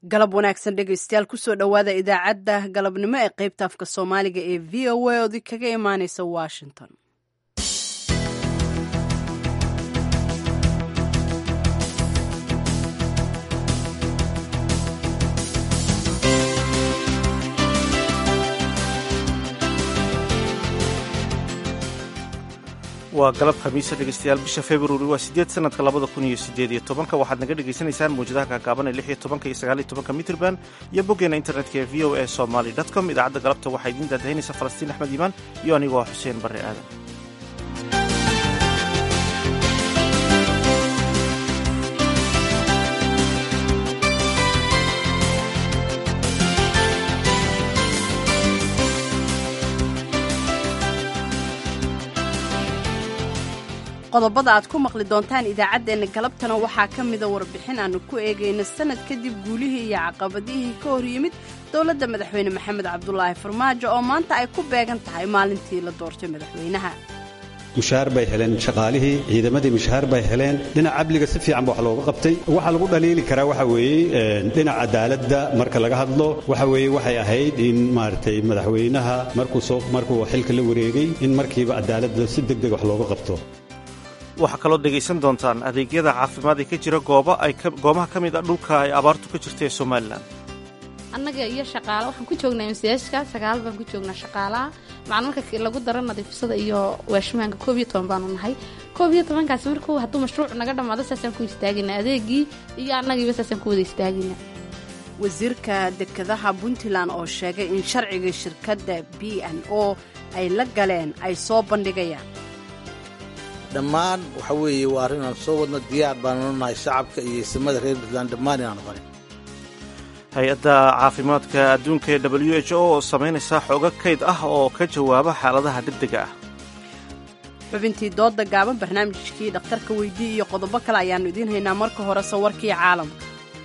galab wanaagsan dhegaystayaal kusoo dhowaada idaacadda galabnimo ee qaybta afka soomaaliga ee v o a oodi kaga imaaneysa washington waa galab khamiisa dhegeystayaal bisha februari waa sideed sanadka labada kun iyo sideed iyo tobanka waxaad naga dhegaysanaysaan mawjadaha kaagaaban ee lix iyo tobanka iyo sagaal iyo tobanka mitrban iyo boggeena internetka ee v o a somaly com idaacadda galabta waxaa idiin daadahaynaysa falastiin axmed iimaan iyo anigoo ah xuseen barre aadan qodobada aad ku maqli doontaan idaacaddeenna galabtana waxaa ka mida warbixin aannu ku eegayno sanad kadib guulihii iyo caqabadihii ka hor yimid dowladda madaxweyne maxamed cabdulaahi farmaajo oo maanta ay ku beegan tahay maalintii la doortay madaxweynaha mushaar bay heleen shaqaalihii ciidamadii mushaar bay heleen dhinaca cabliga si fiican ba wax looga qabtay waxaa lagu dhaliili karaa waxa weeye dhinaca cadaaladda marka laga hadlo waxa weeye waxay ahayd in maaragtay madaxweynaha markuu soo markuu xilka la wareegay in markiiba cadaaladda si deg deg wax looga qabto waxaa kaloo dhegaysan doontaan adeegyada caafimaad ee ka jira goobaha ka mid a dhulka ay abaartu ka jirta ee somalilan annaga iyo shaqaala waxaan ku joognaa imsiyaashka sagaal baan ku joognaa shaqaalaha macna marka lagu daro nadiifsada iyo waashmaanka koob iyo toban baanu nahay koob iyo tobankaasi markuu hadduu mashruuc naga dhammaado saasaan ku istaagayna adeegii iyo annagiiba saasaan ku wada istaagayna wasiirka dekedaha puntland oo sheegay in sharciga shirkadda b n o ay la galeen ay soo bandhigayaan dhammaan waxa weeye waa arrin aan soo wadno diyaar baanu nahay shacabka iyo isimada reer puntland dhammaan inaanu qarin hay-adda caafimaadka adduunka ee w h o oo samaynaysa xoogo kayd ah oo ka jawaaba xaaladaha degdega ah xubintii dooda gaaban barnaamijkii dhakhtarka weydii iyo qodobo kale ayaannu idiin haynaa marka hore sawarkii caalamka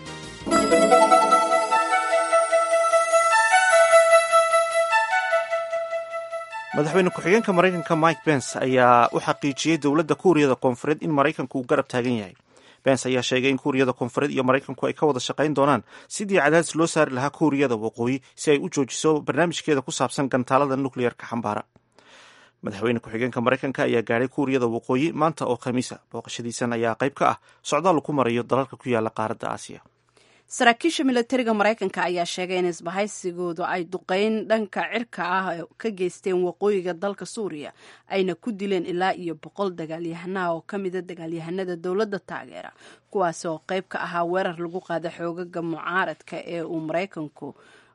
madaxweyne ku-xigeenka maraykanka mike bence ayaa u xaqiijiyey dowladda kuuriyada koonfureed in maraykanku uu garab taagan yahay bence ayaa sheegay in kuuriyada koonfureed iyo maraykanku ay ka wada shaqayn doonaan sidii cadaadis loo saari lahaa kuuriyada waqooyi si ay u joojiso barnaamijkeeda ku saabsan gantaalada nukleyarka xambaara madaxweyne ku-xigeenka maraykanka ayaa gaadhay kuuriyada waqooyi maanta oo khamiisa booqashadiisan ayaa qayb ka ah socdaal ku marayo dalalka ku yaala qaaradda aasiya saraakiisha milatariga maraykanka ayaa sheegay in isbahaysigoodu ay duqeyn dhanka cirka ah ka geysteen waqooyiga dalka suuriya ayna ku dileen ilaa iyo boqol dagaalyahanaha oo ka mida dagaalyahanada dowladda taageera kuwaas oo qayb ka ahaa weerar lagu qaada xoogaga mucaaradka ee uu maraykanku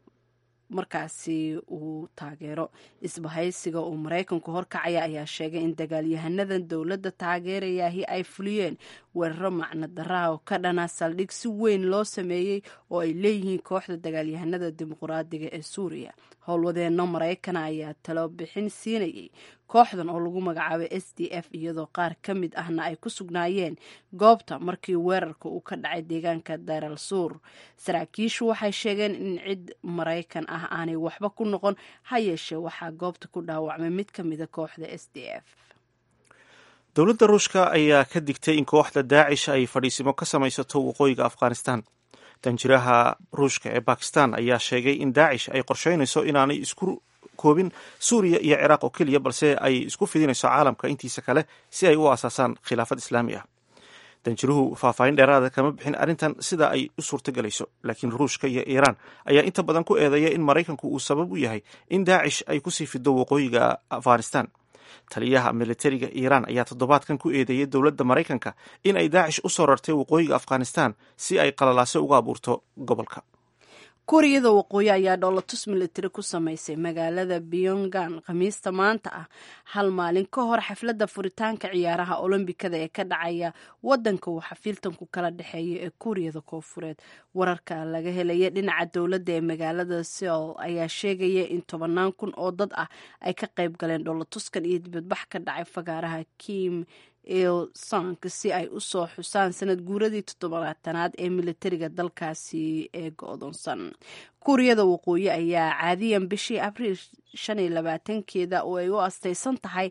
markaasi uu taageero isbahaysiga uu maraykanku horkacaya ayaa sheegay in dagaalyahanadan dowladda taageerayaahi ay fuliyeen weeraro macno daraha oo ka dhana saldhig si weyn loo sameeyey oo ay leeyihiin kooxda dagaalyahanada dimuqraadiga ee suuriya howlwadeenno maraykana ayaa talo bixin siinayay kooxdan oo lagu magacaabay s d f iyadoo qaar ka mid ahna ay ku sugnaayeen goobta markii weerarka uu ka dhacay deegaanka daral suur saraakiishu waxay sheegeen in cid maraykan ah aanay waxba ku noqon ha yeeshee waxaa goobta ku dhaawacmay mid ka mida kooxda s d f dowladda ruushka ayaa ka digtay in kooxda daacish ay fadhiisimo ka samaysato waqooyiga afghanistan danjiraha ruushka ee bakistan ayaa sheegay in daacish ay qorsheynayso inaanay isku koobin suuriya iyo ciraaq oo keliya balse ay isku fidinayso caalamka intiisa kale si ay u aasaasaan khilaafad islaami ah danjiruhu faahfaahin dheeraada kama bixin arrintan sida ay u suurtogelayso laakiin ruushka iyo iiraan ayaa inta badan ku eedeeya in maraykanku uu sabab u yahay in daacish ay kusii fido waqooyiga afghanistan taliyaha militariga iiraan ayaa toddobaadkan ku eedeeyay dowladda maraykanka in ay daacish u soo rartay waqooyiga afghanistan si ay qalalaase uga abuurto gobolka kuuriyada waqooyi ayaa dhoolatus militari ku samaysay magaalada pyongan khamiista maanta ah hal maalin ka hor xafladda furitaanka ciyaaraha olombikada ee ka dhacaya wadanka uu xafiiltanku kala dhexeeya ee kuuriyada koonfureed wararka laga helaya dhinaca dowladda ee magaalada seol ayaa sheegaya in tobanaan kun oo dad ah ay ka qayb galeen dhoolatuskan iyo dibadbax ka dhacay fagaaraha kim il sank si ay u soo xusaan sanad guuradii toddobaatanaad ee militariga dalkaasi ee go-doonsan kuuriyada waqooyi ayaa caadiyan bishii abriil shan iyo labaatankeeda oo ay u astaysan tahay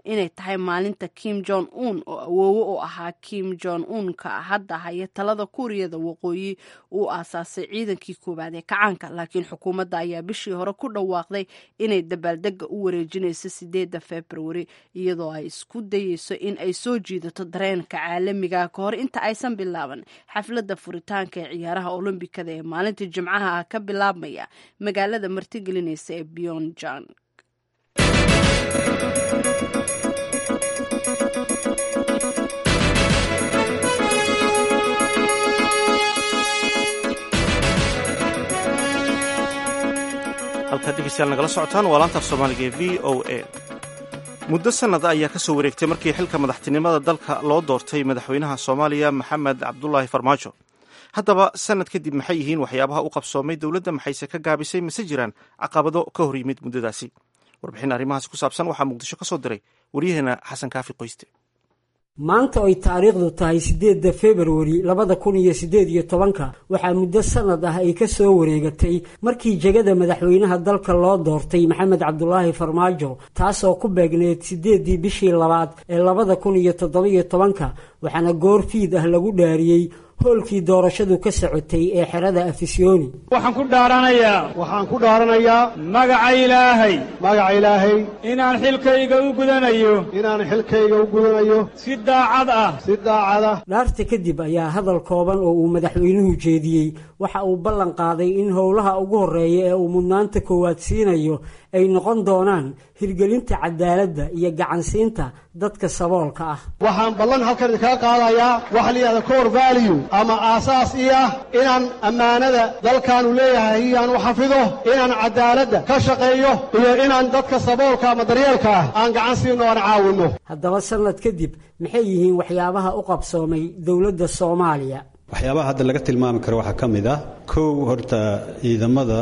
inay tahay maalinta kim jong un oo awoowe u ahaa kim jong unka hadda haya talada kuuriyada waqooyi uu aasaasay ciidankii koowaad ee kacaanka laakiin xukuumadda ayaa bishii hore ku dhawaaqday inay dabaaldega u wareejinayso sideedda februari iyadoo ay isku dayeyso in ay soo jiidato dareenka caalamiga ka hor inta aysan bilaaban xafladda furitaanka ee ciyaaraha olombikada ee maalinta jimcaha ah ka bilaabmaya magaalada martigelinaysa ee beyonjang halkaad dhegeystayaal nagala socotaan waa laanta af soomaaliga ee v o a muddo sannada ayaa ka soo wareegtay markii xilka madaxtinimada dalka loo doortay madaxweynaha soomaaliya maxamed cabdulaahi farmaajo haddaba sannad kadib maxay yihiin waxyaabaha u qabsoomay dowladda maxayse ka gaabisay mase jiraan caqabado ka hor yimid muddadaasi warbixin arrimahaasi ku saabsan waxaa muqdisho ka soo diray waryaheena xasan kaafi qoyste maanta ay taariikhdu tahay siddeedda februari labada kun iyo siddeed iyo tobanka waxaa muddo sannad ah ay ka soo wareegatay markii jegada madaxweynaha dalka loo doortay maxamed cabdulaahi farmaajo taasoo ku beegneed siddeeddii bishii labaad ee labada kun iyo toddobiyo tobanka waxaana goor fiid ah lagu dhaariyey hoolkii doorashadu ka socotay ee xerada afisyooni waxaan ku dhaaranayaa waxaan ku dhaaranayaa magaca ilaahay magaca ilaahay inaan xilkayga u gudanayo inaan xilkayga u gudanayo si daacad ah si daacad ah dhaarta kadib ayaa hadal kooban oo uu madaxweynuhu jeediyey waxa uu ballan qaaday in howlaha ugu horreeya ee uu mudnaanta koowaad siinayo ay noqon doonaan hirgelinta cadaaladda iyo gacansiinta dadka saboolka ah waxaan ballan halkan idinkaga qaadayaa waxa la yidhahda core value ama aasaas ii ah inaan ammaanada dalkaanu leeyahay iyaan u xafido inaan cadaaladda ka shaqeeyo iyo inaan dadka saboolka ama daryeelka ah aan gacan siino aan caawinno haddaba sannad kadib maxay yihiin waxyaabaha u qabsoomay dowladda soomaaliya waxyaabaha hadda laga tilmaami karo waxaa ka mid ah kow horta ciidamada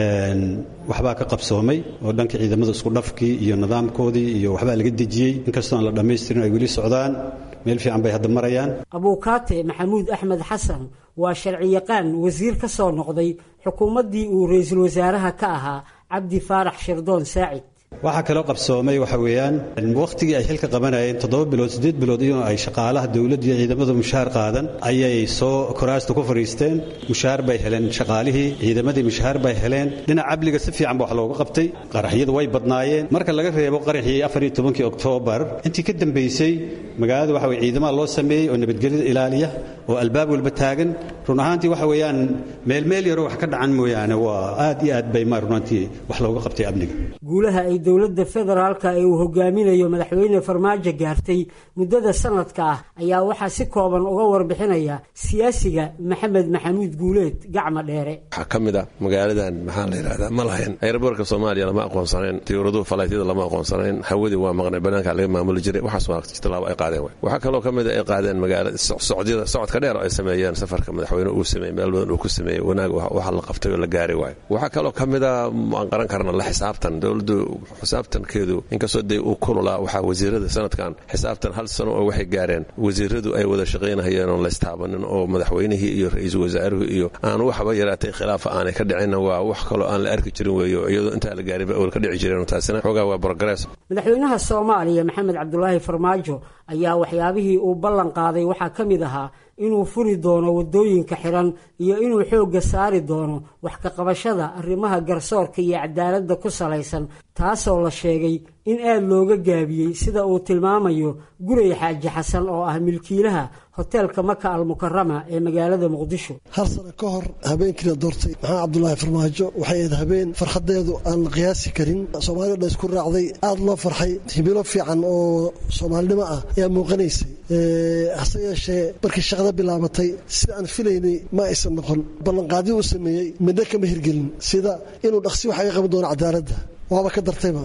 waxbaa ka qabsoomay oo dhanka ciidamada isku dhafkii iyo nidaamkoodii iyo waxbaa laga dejiyey inkastoo aan la dhammaystirin ay weli socdaan meel fiican bay hadda marayaan abuukaate maxamuud axmed xasan waa sharciyaqaan wasiir ka soo noqday xukuumaddii uu ra-iisul wasaaraha ka ahaa cabdi faarax shirdoon saacid waxaa kaloo qabsoomay waxa weeyaan wakhtigii ay xilka qabanayeen toddoba bilood siddeed bilood iyadoo ay shaqaalaha dowladda iyo ciidamadu mushaar qaadan ayay soo koraasta ku fadhiisteen mushaar bay heleen shaqaalihii ciidamadii mushaar bay heleen dhinac cabliga si fiican ba wax looga qabtay qaraxyadu way badnaayeen marka laga reebo qaraxii afar iyo tobankii oktoobar intii ka dambaysay magaalada waxa weye ciidamaha loo sameeyey oo nabadgelyada ilaaliya oo albaab walba taagan run ahaantii waxa weeyaan meel meel yaroo wax ka dhacan mooyaane waa aad iyo aad bay ma runaantii wax looga qabtay amniga guulaha ay dowladda federaalka ee uu hogaaminayo madaxweyne farmaajo gaartay muddada sanadka ah ayaa waxaa si kooban uga warbixinaya siyaasiga maxamed maxamuud guuleed gacma dheere waxaa ka mid ah magaaladan maxaa la yidhahdaa ma lahayn ayraboorka soomaaliya lama aqoonsanayn diyuuraduhu falaytyada lama aqoonsanayn hawadii waa maqnay banaanka laga maamuli jiray waxaas waa tilaabo ay qaadeen way waxaa kaloo ka mid a ay qaadeen magaala socdyada socodka dheer oo ay sameeyeen safarka madaxweyne uu sameeyey meel badan uu ku sameeyey wanaag waxa la qabtay oo la gaari waayo waxaa kaloo ka mid a aan qaran karna la xisaabtan dowladdu xisaabtankeedu inkastoo dee uu kululaa waxaa wasiirada sanadkan xisaabtan hal sano oo waxay gaareen wasiiradu ay wada shaqaynahayeen oon laystaabanin oo madaxweynihii iyo ra-iisul wasaaruhu iyo aan waxba yaraatay khilaafa aanay ka dhicinna waa wax kaloo aan la arki jirin weeyo iyadoo intaa la gaariba awal ka dhici jireen taasina xoogaa waa progress madaxweynaha soomaaliya maxamed cabdulaahi farmaajo ayaa waxyaabihii uu ballan qaaday waxaa ka mid ahaa inuu furi doono waddooyinka xiran iyo inuu xoogga saari doono wax ka qabashada arrimaha garsoorka iyo cadaaladda ku salaysan taasoo la sheegay in aad looga gaabiyey sida uu tilmaamayo guray xaaji xasan oo ah milkiilaha hoteelka maka almukarama ee magaalada muqdisho hal sano ka hor habeenkiina doortay maxamed cabdulaahi farmaajo waxay ahayd habeen farxadeedu aan la qiyaasi karin soomaalida dhan isku raacday aada loo farxay himilo fiican oo soomaalinimo ah ayaa muuqanaysay hase yeeshee markii shaqada bilaabatay sida aan filaynay ma aysan noqon ballanqaadii uu sameeyey midna kama hirgelin sida inuu dhaqsi wax aga qaban doono cadaaladda waaba ka dartayba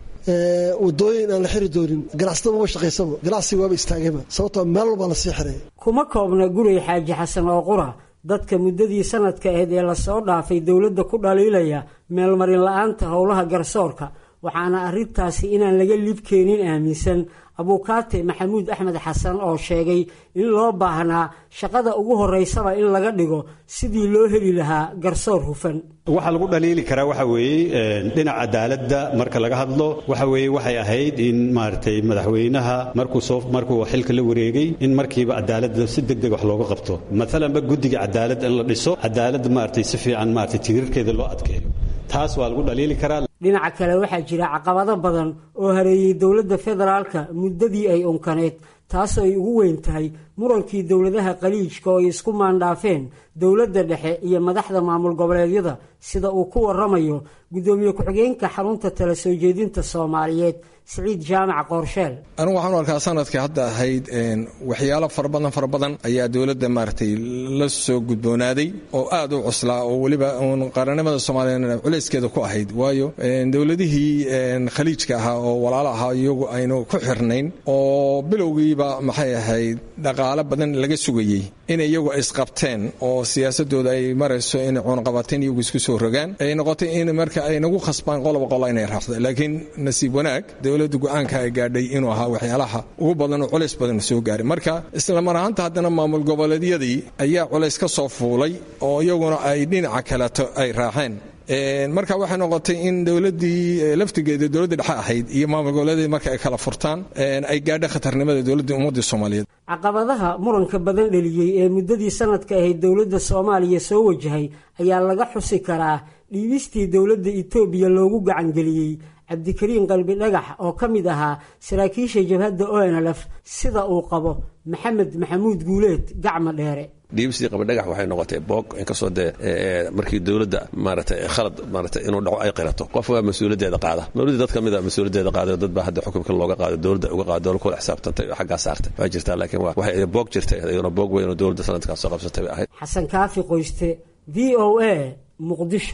wadooyin aan la xiri doonin ganacsada maba shaqaysaba ganacsiga waaba istaagayba sababtoo meel walbaa lasii xiray kuma koobna guray xaaji xasan oo qura dadka muddadii sanadka ahayd ee lasoo dhaafay dowladda ku dhaliilaya meelmarin la-aanta howlaha garsoorka waxaana arrintaasi inaan laga libkeenin aaminsan abuukaate maxamuud axmed xasan oo sheegay in loo baahnaa shaqada ugu horeysaba in laga dhigo sidii loo heli lahaa garsoor hufan waxaa lagu dhaliili karaa waxa weeye dhinaca cadaaladda marka laga hadlo waxa weeye waxay ahayd in maaragtay madaxweynaha markuu soo markuu xilka la wareegay in markiiba cadaaladda si degdeg wax looga qabto maalanba guddiga cadaaladda in la dhiso cadaaladda maaragtay si fiican maaragtay tirirkeeda loo adkeeyo taas waa lagu dhaliili karaa dhinaca kale waxaa jira caqabado badan oo hareeyey dowladda federaalka muddadii ay unkaneed taasoo ay ugu weyn tahay murankii dowladaha qaliijka oo ay isku maandhaafeen dowladda dhexe iyo madaxda maamul goboleedyada sida uu ku waramayo guddoomiye ku-xigeenka xarunta tala soo jeedinta soomaaliyeed siciid jaamac qoorsheel anigu waxaan u arkaa sanadkii hadda ahayd waxyaalo fara badan fara badan ayaa dowladda maaragtay la soo gudboonaaday oo aad u cuslaa oo weliba uun qaranimada soomaaliya culayskeeda ku ahayd waayo dowladihii khaliijka ahaa oo walaalo ahaa iyagu aynu ku xirnayn oo bilowgiiba maxay ahayd dhaqaalo badan laga sugayey in iyagu isqabteen oo siyaasadooda ay marayso inay cuunqabateen iyagu isku soo rogaan ay noqotay in marka ay nagu khasbaan qoloba qolo inay raacdo laakiin nasiib wanaag dowladda go-aanka ay gaadhay inuu ahaa waxyaalaha ugu badan oo culays badan soo gaaray marka isla mar ahaanta haddana maamul goboleedyadii ayaa culays ka soo fuulay oo iyaguna ay dhinaca kaleto ay raaceen marka waxay noqotay in dowladii laftigeeda dowladda dhexe ahayd iyo maamul goboleedyadii marka ay kala furtaan ay gaadha khatarnimada dowladda ummadda soomaaliyeed caqabadaha muranka badan dheliyey ee muddadii sanadka ahayd dowladda soomaaliya soo wajahay ayaa laga xusi karaa dhiibistii dowladda etoobiya loogu gacangeliyey cabdikariin qalbi dhagax oo ka mid ahaa saraakiisha jabhadda onlf sida uu qabo maxamed maxamuud guuleed gacma dheere dhiibistii qabadhagax waxay noqotay boog inkastoo dee markii dowladda maaragtay khalad maaragtay inuu dhaco ay qirato qof waa mas-uuliyaddeeda qaada dowladdii dad ka mid a mas-uuliyaddeeda qaaday dad baa hadda xukunka looga qaado dowladda uga qaado dowlad kula xisaabtantay oo xaggaa saartay waa jirtaa laakiin waxay boog jirtay iyaduna boog weyn oo dowladda sanadkaas soo qabsatay bay ahayd xasan kaafi qoyste v o a muqdisho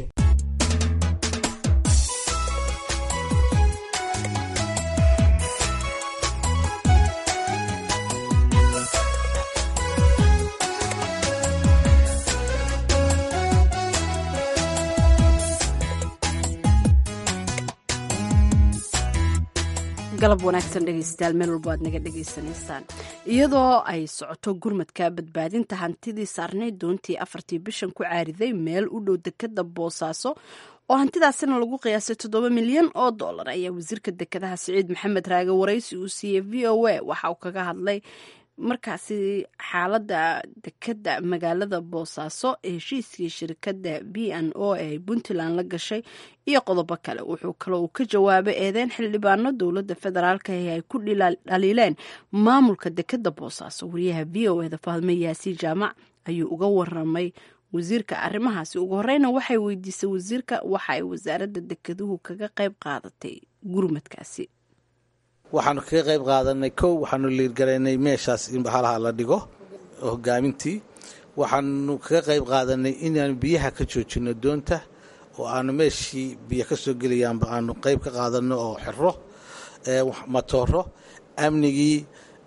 galab wanaagsan dhegeystayaal meel walbo aad naga dhegaysanaysaan iyadoo ay socoto gurmadka badbaadinta hantidii saarnayd doontii afartii bishan ku caariday meel u dhow dekada boosaaso oo hantidaasina lagu qiyaasay toddoba milyan oo dollar ayaa wasiirka dekedaha siciid maxamed raage waraysi uu siiyey v o a waxa uu kaga hadlay markaasi xaaladda dekeda magaalada boosaaso heshiiskii shirkadda b n o ee puntland la gashay iyo qodobo kale wuxuu kaloo uu ka jawaabay eedeyn xildhibaano dowladda federaalk ee ay ku dhaliileen maamulka dekeda boosaaso wariyaha v o eda fahme yaasiin jaamac ayuu uga waramay wasiirka arrimahaasi ugu horeyna waxay weydiisay wasiirka waxa ay wasaaradda dekeduhu kaga qayb qaadatay gurmadkaasi waxaanu kaga qayb qaadanay kow waxaanu liirgaraynay meeshaas in bahalaha la dhigo hogaamintii waxaanu kaga qayb qaadanay inaanu biyaha ka joojino doonta oo aanu meeshii biyo ka soo gelayaanba aanu qayb ka qaadano oo xiro matooro amnigii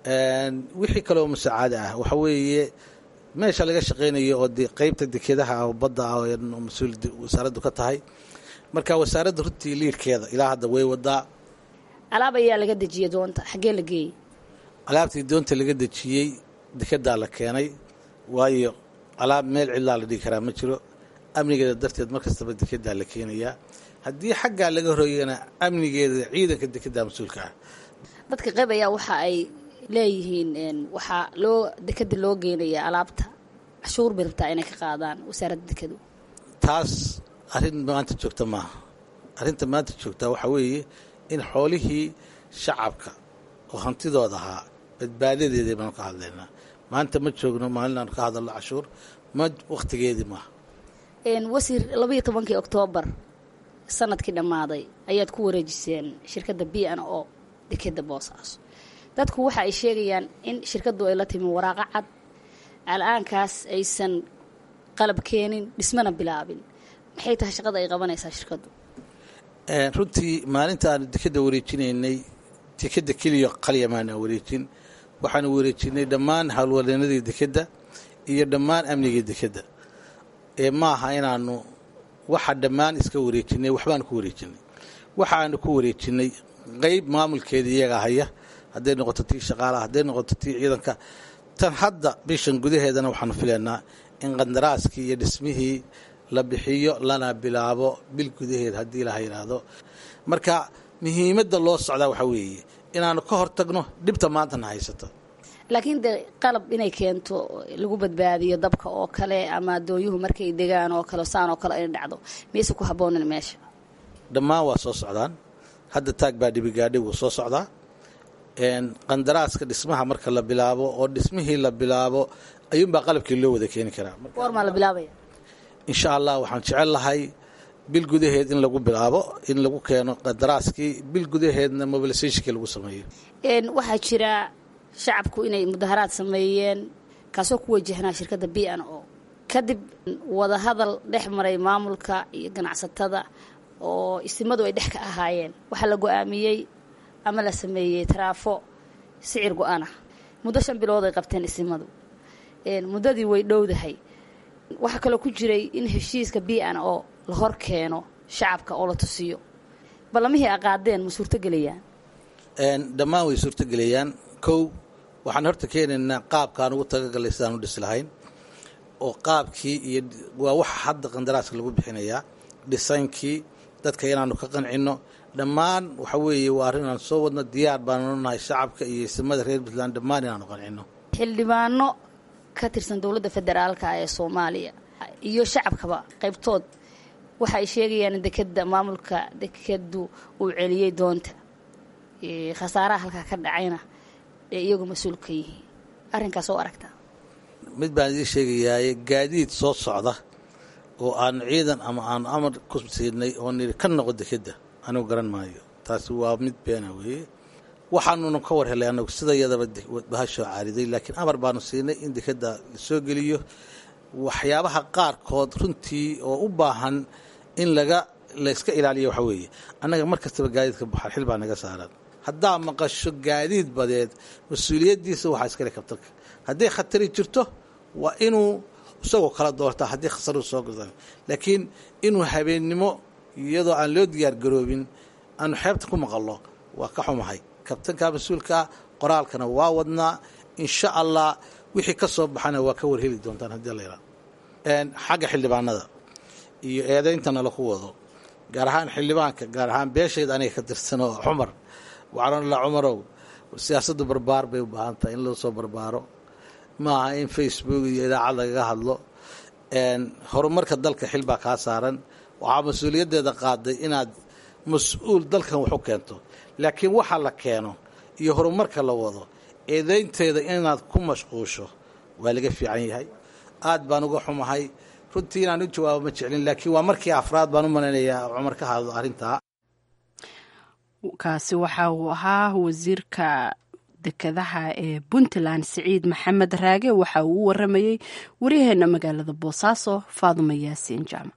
wixii kale oo musaacada ah waxa weeye meesha laga shaqaynayo oo de qaybta dekedaha ah oo badda ah oo mas-uul wasaaraddu ka tahay marka wasaaradda runtii liirkeeda ilaa hadda way wadaa alaab ayaa laga dejiyey doonta xaggee la geeyey alaabtii doonta laga dejiyey dekedaa la keenay waayo alaab meel cidlaa la dhigi karaa ma jiro amnigeeda darteed mar kastaba dekedaa la keenayaa haddii xaggaa laga horreeyana amnigeeda ciidanka dekedaa mas-uulka ah dadka qayb ayaa waxa ay leeyihiin waxaa loo dekeda loo geynayaa alaabta cashuur bay rabtaa inay ka qaadaan wasaaradda dekedu taas arrin maanta joogta maaha arrinta maanta joogtaa waxaa weeye in xoolihii shacabka oo hantidooda ahaa badbaadadeedii baanu ka hadlaynaa maanta ma joogno maalin aanu ka hadalno cashuur ma wakhtigeedii maaha wasiir labaiyo tobankii oktoobar sanadkii dhammaaday ayaad ku wareejiseen shirkadda b n o dekeda boosaaso dadku waxa ay sheegayaan in shirkaddu ay la timi waraaqo cad al-aankaas aysan qalab keenin dhismana bilaabin maxay tahay shaqada ay qabanaysaa shirkaddu runtii maalinta aanu dekeda wareejinaynay dekeda keliya qalya maana wareejin waxaanu wareejinay dhammaan howlwadeennadii dekedda iyo dhammaan amnigii dekedda ee maaha inaanu waxa dhammaan iska wareejinay waxbaanu ku wareejinay waxaanu ku wareejinay qeyb maamulkeeda iyaga haya hadday noqoto tii shaqaalaha hadday noqoto tii ciidanka tan hadda bishan gudaheedana waxaanu filaynaa in qandaraaskii iyo dhismihii la bixiyo lana bilaabo bil gudaheed haddii laha yidhaahdo marka muhiimadda loo socdaa waxaa weeye inaanu ka hortagno dhibta maantana haysato laakiin de qalab inay keento lagu badbaadiyo dabka oo kale ama doonyuhu markay degaan oo kale saan oo kale ay dhacdo miyayse ku habboonin meesha dhammaan waa soo socdaan hadda taag baa dhibigaadhi wuu soo socdaa qandaraaska dhismaha marka la bilaabo oo dhismihii la bilaabo ayuunbaa qalabkii loo wada keeni karaa goormaa la bilaabaya insha allah waxaan jecel lahay bil gudaheed in lagu bilaabo in lagu keeno qandaraaskii bil gudaheedna mobilisationkii lagu sameeyo waxaa jira shacabku inay mudaharaad sameeyeen kaasoo ku wajahnaa shirkadda b n o kadib wadahadal dhex maray maamulka iyo ganacsatada oo isimadu ay dhex ka ahaayeen waxaa la go-aamiyey ama la sameeyey taraafo sicir go-aan ah muddo shan bilood ay qabteen isimadu muddadii way dhowdahay waxaa kaloo ku jiray in heshiiska b n o la hor keeno shacabka oo la tusiyo ballamihii aqaadeen ma suurtogelayaan dhammaan way suurtogelayaan kow waxaan horta keenaynaa qaabkaan ugu tagagalay sidaan u dhisi lahayn oo qaabkii iyo waa waxa hadda qandaraaska lagu bixinayaa dhisaynkii dadka inaanu ka qancinno dhammaan waxa weeye waa arrin aan soo wadno diyaar baanu nahay shacabka iyo isimada reer puntland dhammaan inaanu qancinno xildhibaano ka tirsan dowladda federaalka ee soomaaliya iyo shacabkaba qaybtood waxa ay sheegayaan in dekeda maamulka dekadu uu celiyey doonta khasaaraha halkaa ka dhacayna ee iyagu mas-uul ka yihiin arrinkaas oo aragtaa mid baan idiin sheegayaaye gaadiid soo socda oo aanu ciidan ama aanu amar ku siinay oo nidhi ka noqo dekeda anigu garan maayo taasi waa mid beena weeye waxaanuna ka war helay anagu sida yadaba bahashoo caariday laakiin amar baanu siinay in dekeda la soo geliyo waxyaabaha qaarkood runtii oo u baahan in laga la iska ilaaliyo waxaa weeye annaga mar kastaba gaadiidka baxar xil baa naga saaran haddaa maqasho gaadiid badeed mas-uuliyaddiisa waxaa iskale kabtanka hadday khatari jirto waa inuu isagoo kala doortaa haddii khasaru soo gurda laakiin inuu habeennimo iyadoo aan loo diyaar garoobin aanu xeebta ku maqallo waa ka xumahay kabtanka mas-uulkaa qoraalkana waa wadnaa insha allah wixii ka soo baxana waa ka warheli doontaan haddii la yidhahdo xagga xildhibaanada iyo eedayntana laku wado gaar ahaan xildhibaanka gaar ahaan beeshayd aniga ka tirsan oo cumar waxaan la cumarow siyaasaddu barbaar bay u baahan tahay in loo soo barbaaro maaha in facebook iyo idaacad lagaga hadlo horumarka dalka xil baa kaa saaran waxaa mas-uuliyaddeeda qaaday inaad mas-uul dalkan wax u keento laakiin waxa la keeno iyo horumarka la wado eedaynteeda inaad ku mashquusho waa laga fiican yahay aad baan uga xumahay runtii inaan u jawaabo ma jeclin laakiin waa markii afraad baan u malaynayaa cumar ka hadlo arrintaa kaasi waxa uu ahaa wasiirka dekedaha ee puntland siciid maxamed raage waxa uu u waramayey waryaheena magaalada boosaaso faaduma yaasiin jaamac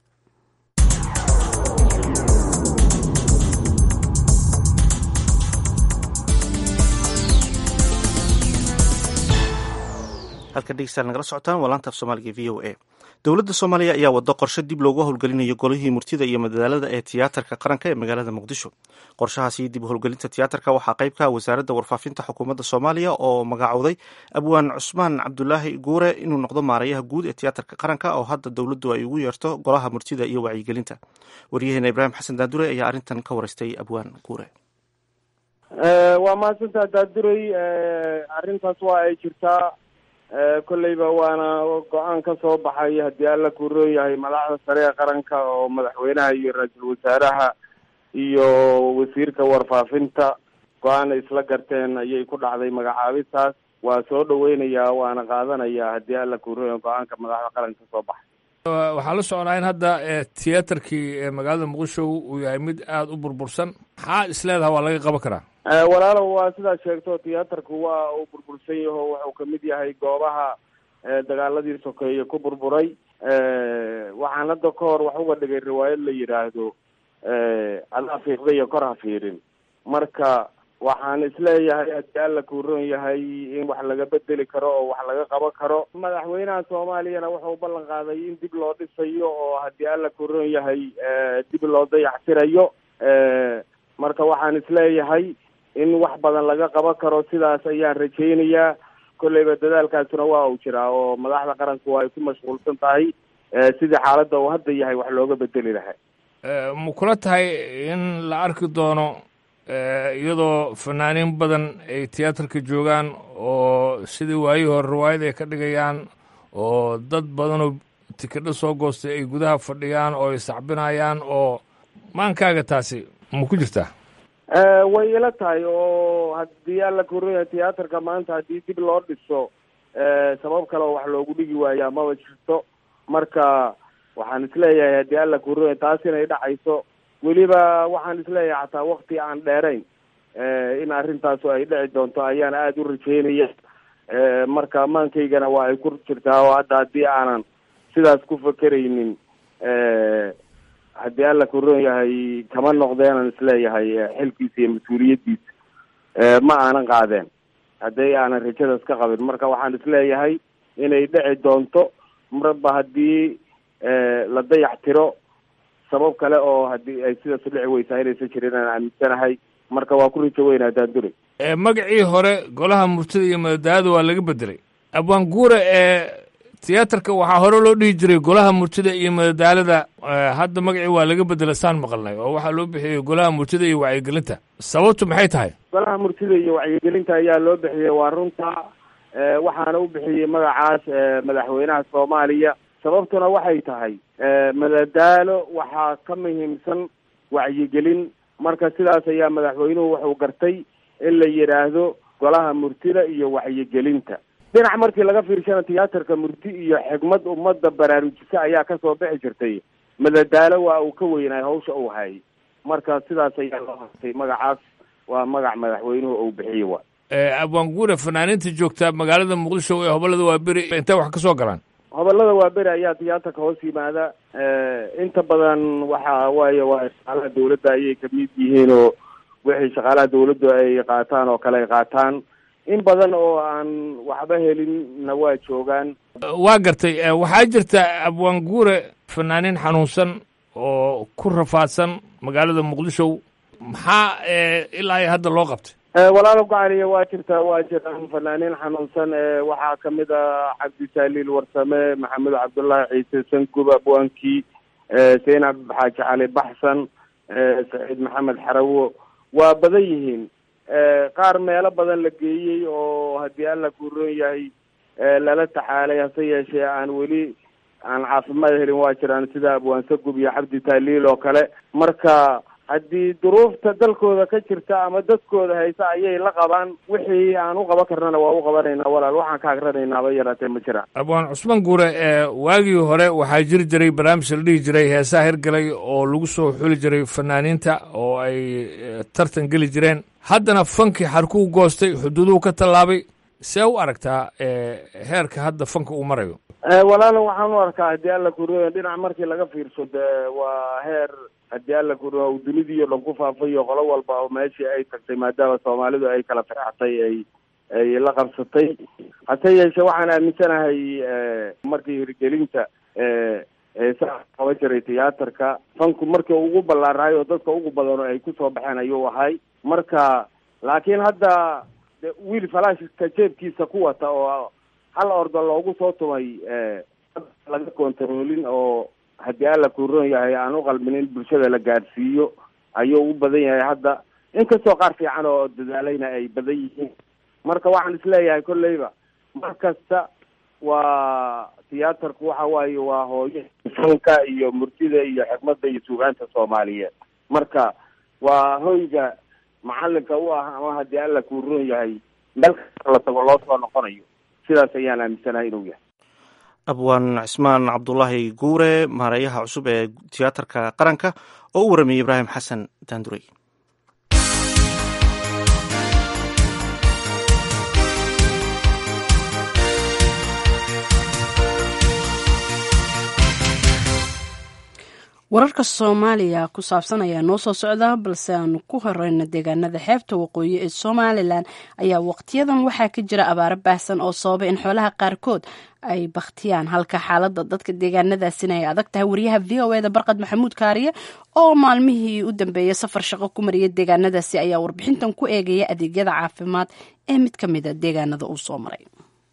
halka dhegeystayaal nagala socotaan waa laanta af soomaaliga v o a dowladda soomaaliya ayaa wado qorshe dib loogu howlgelinayo golihii murtida iyo madadaalada ee tiyaatarka qaranka ee magaalada muqdisho qorshahaasi dib u howlgelinta tiyaatarka waxaa qayb ka ah wasaaradda warfaafinta xukuumadda soomaaliya oo magacowday abwaan cusmaan cabdulaahi guure inuu noqdo maarayaha guud ee tiyaatarka qaranka oo hadda dowladdu ay ugu yeerto golaha murtida iyo wacyigelinta waryaheena ibraahim xasan daadure ayaa arrintan ka wareystay abwaan guure waa mahadsantaa daadurey arrintaas waa ay jirtaa kolleyba waana go-aan ka soo baxay haddii alla kuu roon yahay madaxda sare ee qaranka oo madaxweynaha iyo ra-iisul wasaaraha iyo wasiirka warfaafinta go-aan isla garteen ayay ku dhacday magacaabistaas waa soo dhaweynayaa waana qaadanayaa haddii alla kuu roon yahay go-aanka madaxda qaranka ka soo baxay waxaa la socnaa in hadda tiyaatarkii magaalada muqdisho uu yahay mid aada u burbursan maxaa isleedaha waa laga qaban karaa walaalow waa sidaad sheegto tiyaatarku waa uu burbursan yaho wuxuu kamid yahay goobaha dagaaladii sokeeye ku burburay waxaan hadda ka hor wax uga dhigay riwaayad la yidhaahdo adaa fiiqda iyo kor ha fiirin marka waxaan isleeyahay haddii alla kuu roon yahay in wax laga bedeli karo oo wax laga qaban karo madaxweynaha soomaaliyana wuxuu ballan qaaday in dib loo dhisayo oo haddii alla kuu roon yahay dib loo dayaxtirayo marka waxaan isleeyahay in wax badan laga qaban karo sidaas ayaan rajaynayaa kolleyba dadaalkaasuna waa uu jiraa oo madaxda qaranku ay ku mashquulsan tahay sidii xaaladda uu hadda yahay wax looga bedeli lahaa ma kula tahay in la arki doono iyadoo fanaaniin badan ay tiyaatarka joogaan oo sidii waayihii hore riwaayad ay ka dhigayaan oo dad badanoo tikidho soo goostay ay gudaha fadhiyaan oo ay sacbinayaan oo maankaaga taasi ma ku jirtaa way ila tahay oo haddii alla koraya tiyaatarka maanta haddii dib loo dhiso sabab kale oo wax loogu dhigi waayaa maba jirto marka waxaan isleeyahay haddii alla koraya taas inay dhacayso weliba waxaan isleeyahay xataa wakti aan dheerayn in arrintaasu ay dhici doonto ayaan aada u rajeynaya marka maankaygana waa ay ku jirtaa oo hadda haddii aanan sidaas ku fakeraynin haddii alla koron yahay kama noqdeenan isleeyahay xilkiisa iyo mas-uuliyaddiisa ma aanan qaadeen haddii aanan rajadaas ka qabin marka waxaan isleeyahay inay dhici doonto marba haddii la dayax tiro sabab kale oo haddii ay sidaas u dhici weysaa inaysan jirin aan aaminsanahay marka waa ku rajo weyn haddaan duri magacii hore golaha murtida iyo madadaada waa laga bedelay abwaan guure ee tiyaatarka waxaa hore loo dhihi jiray golaha murtida iyo madadaalada hadda magacii waa laga bedelay saan maqalnay oo waxaa loo bixiyey golaha murtida iyo wacyigelinta sababtu maxay tahay golaha murtida iyo wacyigelinta ayaa loo bixiyey waa runta waxaana u bixiyey magacaas madaxweynaha soomaaliya sababtuna waxay tahay madadaalo waxaa ka muhiimsan wacyigelin marka sidaas ayaa madaxweynuhu wuxuu gartay in la yidhaahdo golaha murtida iyo wacyigelinta dhinac markii laga fiirshana tiyaatarka murti iyo xigmad ummadda baraarujisa ayaa kasoo bixi jirtay madadaalo waa uu ka weynaay hawsha uu hayay marka sidaas ayaa loo hartay magacaas waa magac madaxweynuhu uu bixiyey wa abwaan guure fanaaniinta joogta magaalada muqdisho ee hobolada waa beri intay wax ka soo galaan hobolada waa beri ayaa tiyaatarka hoos yimaada inta badan waxa waaye waa shaqaalaha dawladda ayay kamid yihiin oo wixii shaqaalaha dawladdu ay qaataan oo kale ay qaataan in badan oo aan waxba helinna waa joogaan waa gartay waxaa jirta abwaan guure fanaaniin xanuunsan oo ku rafaadsan magaalada muqdisho maxaa ilaa hadda loo qabtay walaalo gocaliya waa jirtaa waa jiraan fanaaniin xanuunsan waxaa kamid ah cabdisaliil warsame maxamed cabdullaahi ciise sangub abwaankii zaynab xaaji cali baxsan saciid maxamed xarawo waa badan yihiin qaar meelo badan la geeyey oo haddii alla kuron yahay lala taxaalay hase yeeshee aan weli aan caafimaad helin waa jiraan sida abwaan sagub iyo cabdi taaliil oo kale marka haddii duruufta dalkooda ka jirta ama dadkooda haysa ayay la qabaan wixii aan u qaban karnana waa u qabanaynaa walaal waxaan ka agranaynaba yaraatee ma jiraan abwaan cusmaan guure waagii hore waxaa jiri jiray barnaamij la dhihi jiray heesaha hirgalay oo lagu soo xuli jiray fanaaniinta oo ay tartan geli jireen haddana fankii xarkuu goostay xuduuduhu ka tallaabay see u aragtaa heerka hadda fanka uu marayo walaalo waxaan u arkaa haddii alla kuriyo dhinac markii laga fiirso de waa heer haddii alla kuriyo uu dunidii o dhan ku faafayo qolo walba oo meeshii ay tagtay maadaama soomaalidu ay kala firxatay ay ay la qabsatay hase yeeshee waxaan aaminsanahay markii hirgelinta heesaha qaban jiray tiyaatarka fanku markii ugu ballaarahay oo dadka ugu badano ay kusoo baxeen ayuu ahay marka laakiin hadda wiil falaashka jeebkiisa ku wata oo hal ordo loogu soo tumay laga kontaroolin oo haddii alla kuron yahay aan u qalmin in bulshada la gaadhsiiyo ayuu u badan yahay hadda inkastoo qaar fiican oo dadaalayna ay badan yihiin marka waxaan isleeyahay kolleyba mar kasta waa tiyaatarku waxa waaye waa hooyo fanka iyo murtida iyo xikmadda iyo suugaanta soomaaliyeed marka waa hoyga macalinka u ah ama haddii alla kuron yahay meel kasta la tago loo soo noqonayo sidaas ayaan aaminsanahay inuu yahay abwaan cismaan cabdulaahi guure maareeyaha cusub ee tiyaatarka qaranka oo u warramiyey ibraahim xasan daandurey wararka soomaaliya ku saabsan ayaa noo soo socda balse aanu ku horeyna deegaanada xeebta waqooyi ee somalilan ayaa waqtiyadan waxaa ka jira abaaro baahsan oo sababa in xoolaha qaarkood ay bakhtiyaan halka xaalada dadka deegaanadaasina ay adag tahay wariyaha v o eda barqad maxamuud kaariye oo maalmihii u dambeeyay safar shaqo ku mariyay deegaanadaasi ayaa warbixintan ku eegaya adeegyada caafimaad ee mid ka mida deegaanada uu soo maray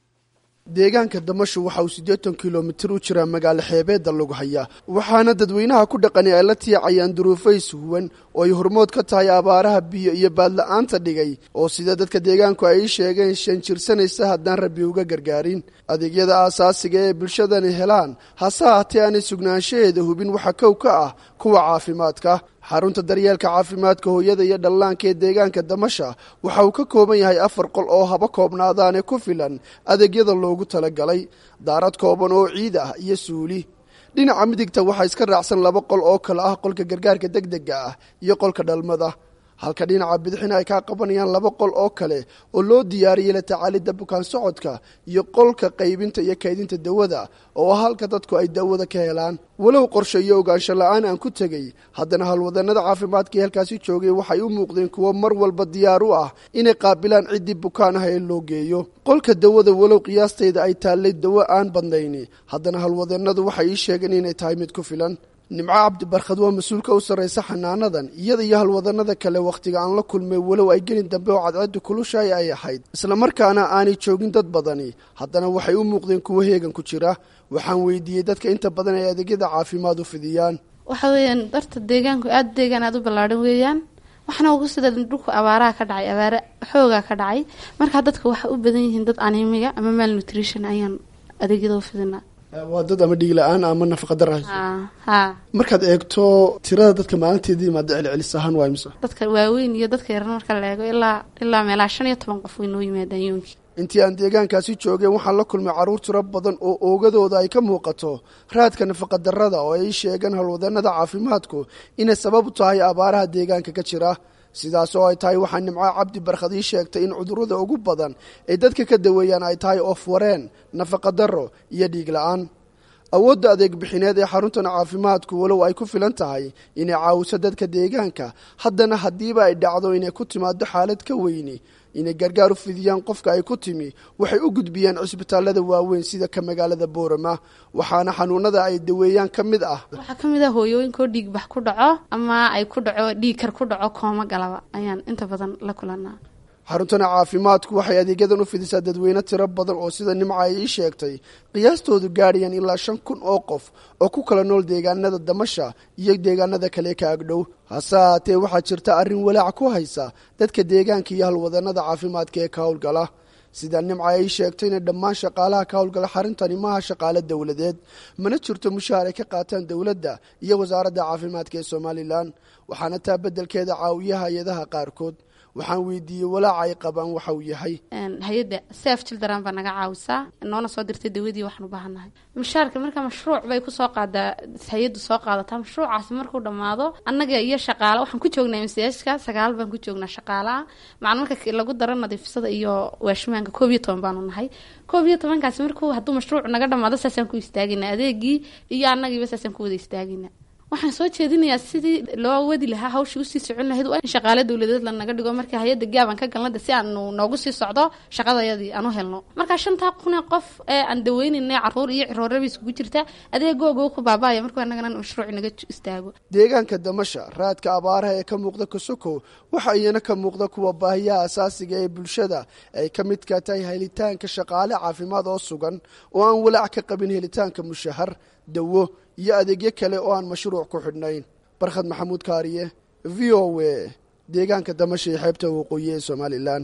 deegaanka damasho waxa uu siddeetan kilomitir u jiraa magaalo xeebeedda lagu hayaa waxaana dadweynaha ku dhaqani ay la tiicayaan duruufays huwan oo ay hormood ka tahay abaaraha biyo iyo baadla-aanta dhigay oo sida dadka deegaanku ay ii sheegeen shan jirsanaysa haddaan rabbi uga gargaarin adeegyada aasaasiga ee bulshadani helaan hase haatee aanay sugnaanshaheeda hubin waxa kow ka ah kuwa caafimaadka xarunta daryeelka caafimaadka hooyada iyo dhallaanka ee deegaanka damasha waxa uu ka kooban yahay afar qol oo haba koobnaadaane ku filan adeegyada loogu talagalay daarad kooban oo ciid ah iyo suuli dhinaca midigta waxaa iska raacsan laba qol oo kale ah qolka gargaarka degdega ah iyo qolka dhalmada halka dhinaca bidixina ay kaa qabanayaan laba qol oo kale oo loo diyaariyey la tacaalidda bukaan socodka iyo qolka qaybinta iyo kaydinta dawada oo halka dadku ay dawada ka helaan walow qorshe iyo ogaansho la-aan aan ku tegey haddana howlwadannada caafimaadka ee halkaasi joogay waxay u muuqdeen kuwo mar walba diyaar u ah inay qaabilaan ciddii bukaan ah ee loo geeyo qolka dawada walow qiyaastayda ay taallay dawo aan badnayni haddana howlwadannadu waxay ii sheegeen inay tahay mid ku filan nimco cabdibarkhad waa mas-uulka u sarraysa xanaanadan iyada iyo halwadannada kale wakhtiga aan la kulmay walow ay gelin dambe oo cadceeddu kulushaay ay ahayd islamarkaana aanay joogin dad badani haddana waxay u muuqdeen kuwo heegan ku jira waxaan weydiiyey dadka inta badan ay adeegyada caafimaad u fidiyaan waxa weeyaan darta deegaanku aada deegaan aada u ballaadhan weeyaan waxna ugu sida dhulku abaaraha ka dhacay abaare xoogaa ka dhacay markaa dadka waxay u badan yihiin dad animiga ama mal nutrition ayaan adeegyada u fidinaa waa dad ama dhiig la-aan ama nafaqa dara ha markaad eegto tirada dadka maalinteedii maada celcelis ahaan waa imse dadka waaweyn iyo dadka yaran marka la eego ilaa ilaa meelaha shan iyo toban qof way noo yimaadaan yoonkii intii aan deegaankaasi joogeen waxaan la kulmay carruur tiro badan oo oogadooda ay ka muuqato raadka nafaqa darrada oo ay sheegeen howlwadannada caafimaadku inay sabab u tahay abaaraha deegaanka ka jira sidaas oo ay tahay waxaa nimco cabdi barkhad ii sheegtay in cudurrada ugu badan ay dadka ka daweeyaan ay tahay oof wareen nafaqa darro iyo dhiig la-aan awoodda adeeg bixineed ee xaruntan caafimaadku walow ay ku filan tahay inay caawiso dadka deegaanka haddana haddiiba ay dhacdo inay ku timaado xaalad ka weyni inay gargaar u fidiyaan qofka ay ku timi waxay u gudbiyaan cisbitaallada waaweyn sida ka magaalada boorama waxaana xanuunada ay daweeyaan ka mid ah waxaa ka mid ah hooyooyinkoo dhiigbax ku dhaco ama ay ku dhaco dhiigkar ku dhaco kooma galaba ayaan inta badan la kulanaa xaruntana caafimaadku waxay adeegyadan u fidisaa dadweyne tiro badan oo sida nimca ay ii sheegtay qiyaastoodu gaadhayaan ilaa shan kun oo qof oo ku kala nool deegaanada damasha iyo deegaanada kale ka agdhow hase haatee waxaa jirta arrin walaac ku haysa dadka deegaanka iyo halwadannada caafimaadka ee ka howlgala sida nimca ay sheegtayna dhammaan shaqaalaha ka howlgala xarintani maaha shaqaale dowladeed mana jirto mushaar ay ka qaataan dowladda iyo wasaaradda caafimaadka ee somalilan waxaana taa beddelkeeda caawiya hay-adaha qaarkood waxaan weydiiyey walaaca ay qabaan waxa uu yahay hay-adda saf children baa naga caawisaa noona soo dirtay dawadii waxaan u baahannahay mushaarka marka mashruuc bay kusoo qaadaa hay-addu soo qaadataa mashruucaasi markuu dhammaado annaga iyo shaqaale waxaan ku joognaa msska sagaal baan ku joognaa shaqaalaha macna marka lagu daro nadiifsada iyo waashmaanka koob iyo toban baanu nahay koob iyo tobankaasi markuu hadduu mashruuc naga dhammaado saasaan ku istaagaynaa adeegii iyo annagiiba saasaan ku wada istaagaynaa waxaan soo jeedinayaa sidii loo wadi lahaa hawshii usii socon lahayd waa in shaqaale dowladeed lanaga dhigo marka hay-adda gaaban ka galnada si aanu noogu sii socdo shaqadayadii aan u helno marka shantaa kunee qof ee aan daweynayna caruur iyo cirooraba iskugu jirta adeegooga ku baaba'aya markuu annagana mashruuc naga istaago deegaanka damasha raadka abaaraha ee ka muuqda kosokow waxa iyana ka muuqda kuwa baahiyaha asaasiga ee bulshada ay ka midka tahay helitaanka shaqaale caafimaad oo sugan oo aan walaac ka qabin helitaanka mushahar dawo iyo adeegyo kale oo aan mashruuc ku xidhnayn barkhad maxamuud kaariye v o a deegaanka damasha iyo xeebta waqooyi ee somalilan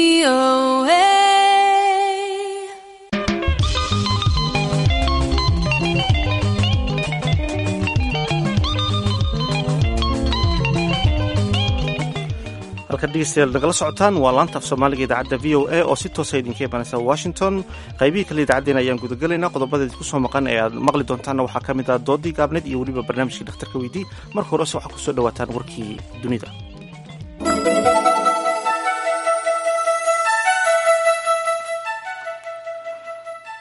halkaad dhegeystayaal nagala socotaan waa laanta af soomaaliga idaacadda v o a oo si toosa idinka imanaysa washington qaybihii kale idaacaddeen ayaan gudagelaynaa qodobada idinku soo maqan ee aad maqli doontaanna waxaa ka mid ah doodii gaabneed iyo weliba barnaamijkii dhakhtarka weydii marka horese waxaa kusoo dhawaataan warkii dunida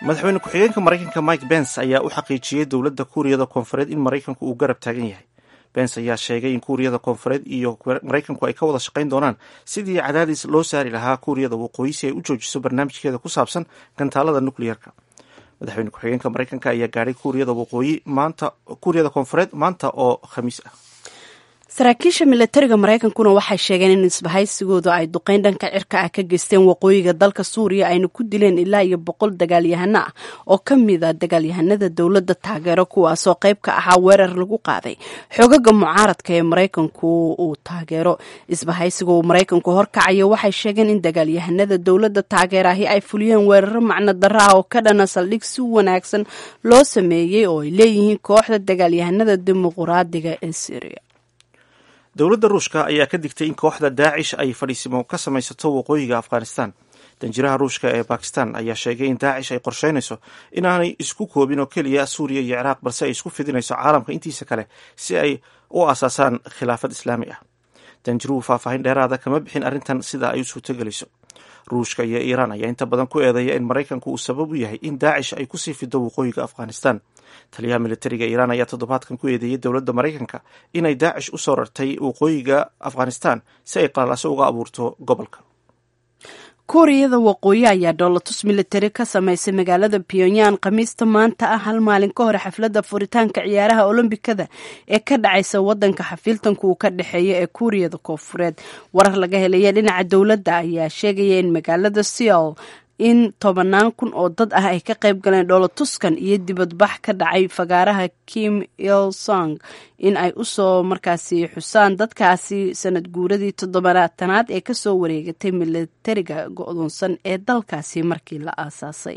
madaxweyne ku-xigeenka maraykanka mike bens ayaa u xaqiijiyey dowladda kuuriyada koonfureed in maraykanku uu garab taagan yahay bens ayaa sheegay in kuuriyada koonfureed iyo maraykanku ay ka wada shaqayn doonaan sidii cadaadis loo saari lahaa kuuriyada waqooyi si ay u joojiso barnaamijkeeda ku saabsan gantaalada nucleerka madaxweyne ku-xigeenka maraykanka ayaa gaadhay kuuriyada waqooyi maanta kuuriyada koonfureed maanta oo khamiis ah saraakiisha milatariga maraykankuna waxay sheegeen in isbahaysigooda ay duqeyn dhanka cirka ah ka geysteen waqooyiga dalka suuriya ayna ku dileen ilaa iyo boqol dagaalyahano ah oo ka mid a dagaalyahanada dowladda taageero kuwaasoo qayb ka ahaa weerar lagu qaaday xogaga mucaaradka ee maraykanku uu taageero isbahaysiga uu maraykanku horkacayo waxay sheegeen in dagaalyahanada dowladda taageerahi ay fuliyeen weeraro macno darro ah oo ka dhana saldhig si wanaagsan loo sameeyey oo ay leeyihiin kooxda dagaalyahanada dimuquraadiga ee syriya dowladda ruushka ayaa ka digtay in kooxda daacish ay fadhiisimo ka samaysato waqooyiga afghanistan danjiraha ruushka ee bakistan ayaa sheegay in daacish ay qorsheynayso inaanay isku koobin oo keliya suuriya iyo ciraaq balse ay isku fidinayso caalamka intiisa kale si ay u asaasaan khilaafad islaami ah danjiruhu faahfaahin dheeraada kama bixin arrintan sida ay u suurtogelayso ruushka iyo iiraan ayaa inta badan ku eedeeya in maraykanku uu sabab u yahay in daacish ay kusii fido waqooyiga afghanistan taliyaha militariga iiraan ayaa toddobaadkan ku eedeeyey dowladda maraykanka inay daacish u soo rartay waqooyiga afghanistan si ay qalalaso uga abuurto gobolka kuuriyada waqooyi ayaa dhoolatus militari ka samaysay magaalada pyongyang khamiista maanta ah hal maalin ka hor xafladda furitaanka ciyaaraha olombikada ee ka dhacaysa wadanka xafiiltanku uu ka dhexeeya ee kuuriyada koonfureed warar laga helaya dhinaca dowladda ayaa sheegaya in magaalada seoul in tobanaan kun oo dad ah ay ka qayb galeen dhoolatuskan iyo dibadbax ka dhacay fagaaraha kim il song in ay usoo markaasi xusaan dadkaasi sanad guuradii toddobaatanaad ee kasoo wareegatay militariga go-doonsan ee dalkaasi markii la aasaasay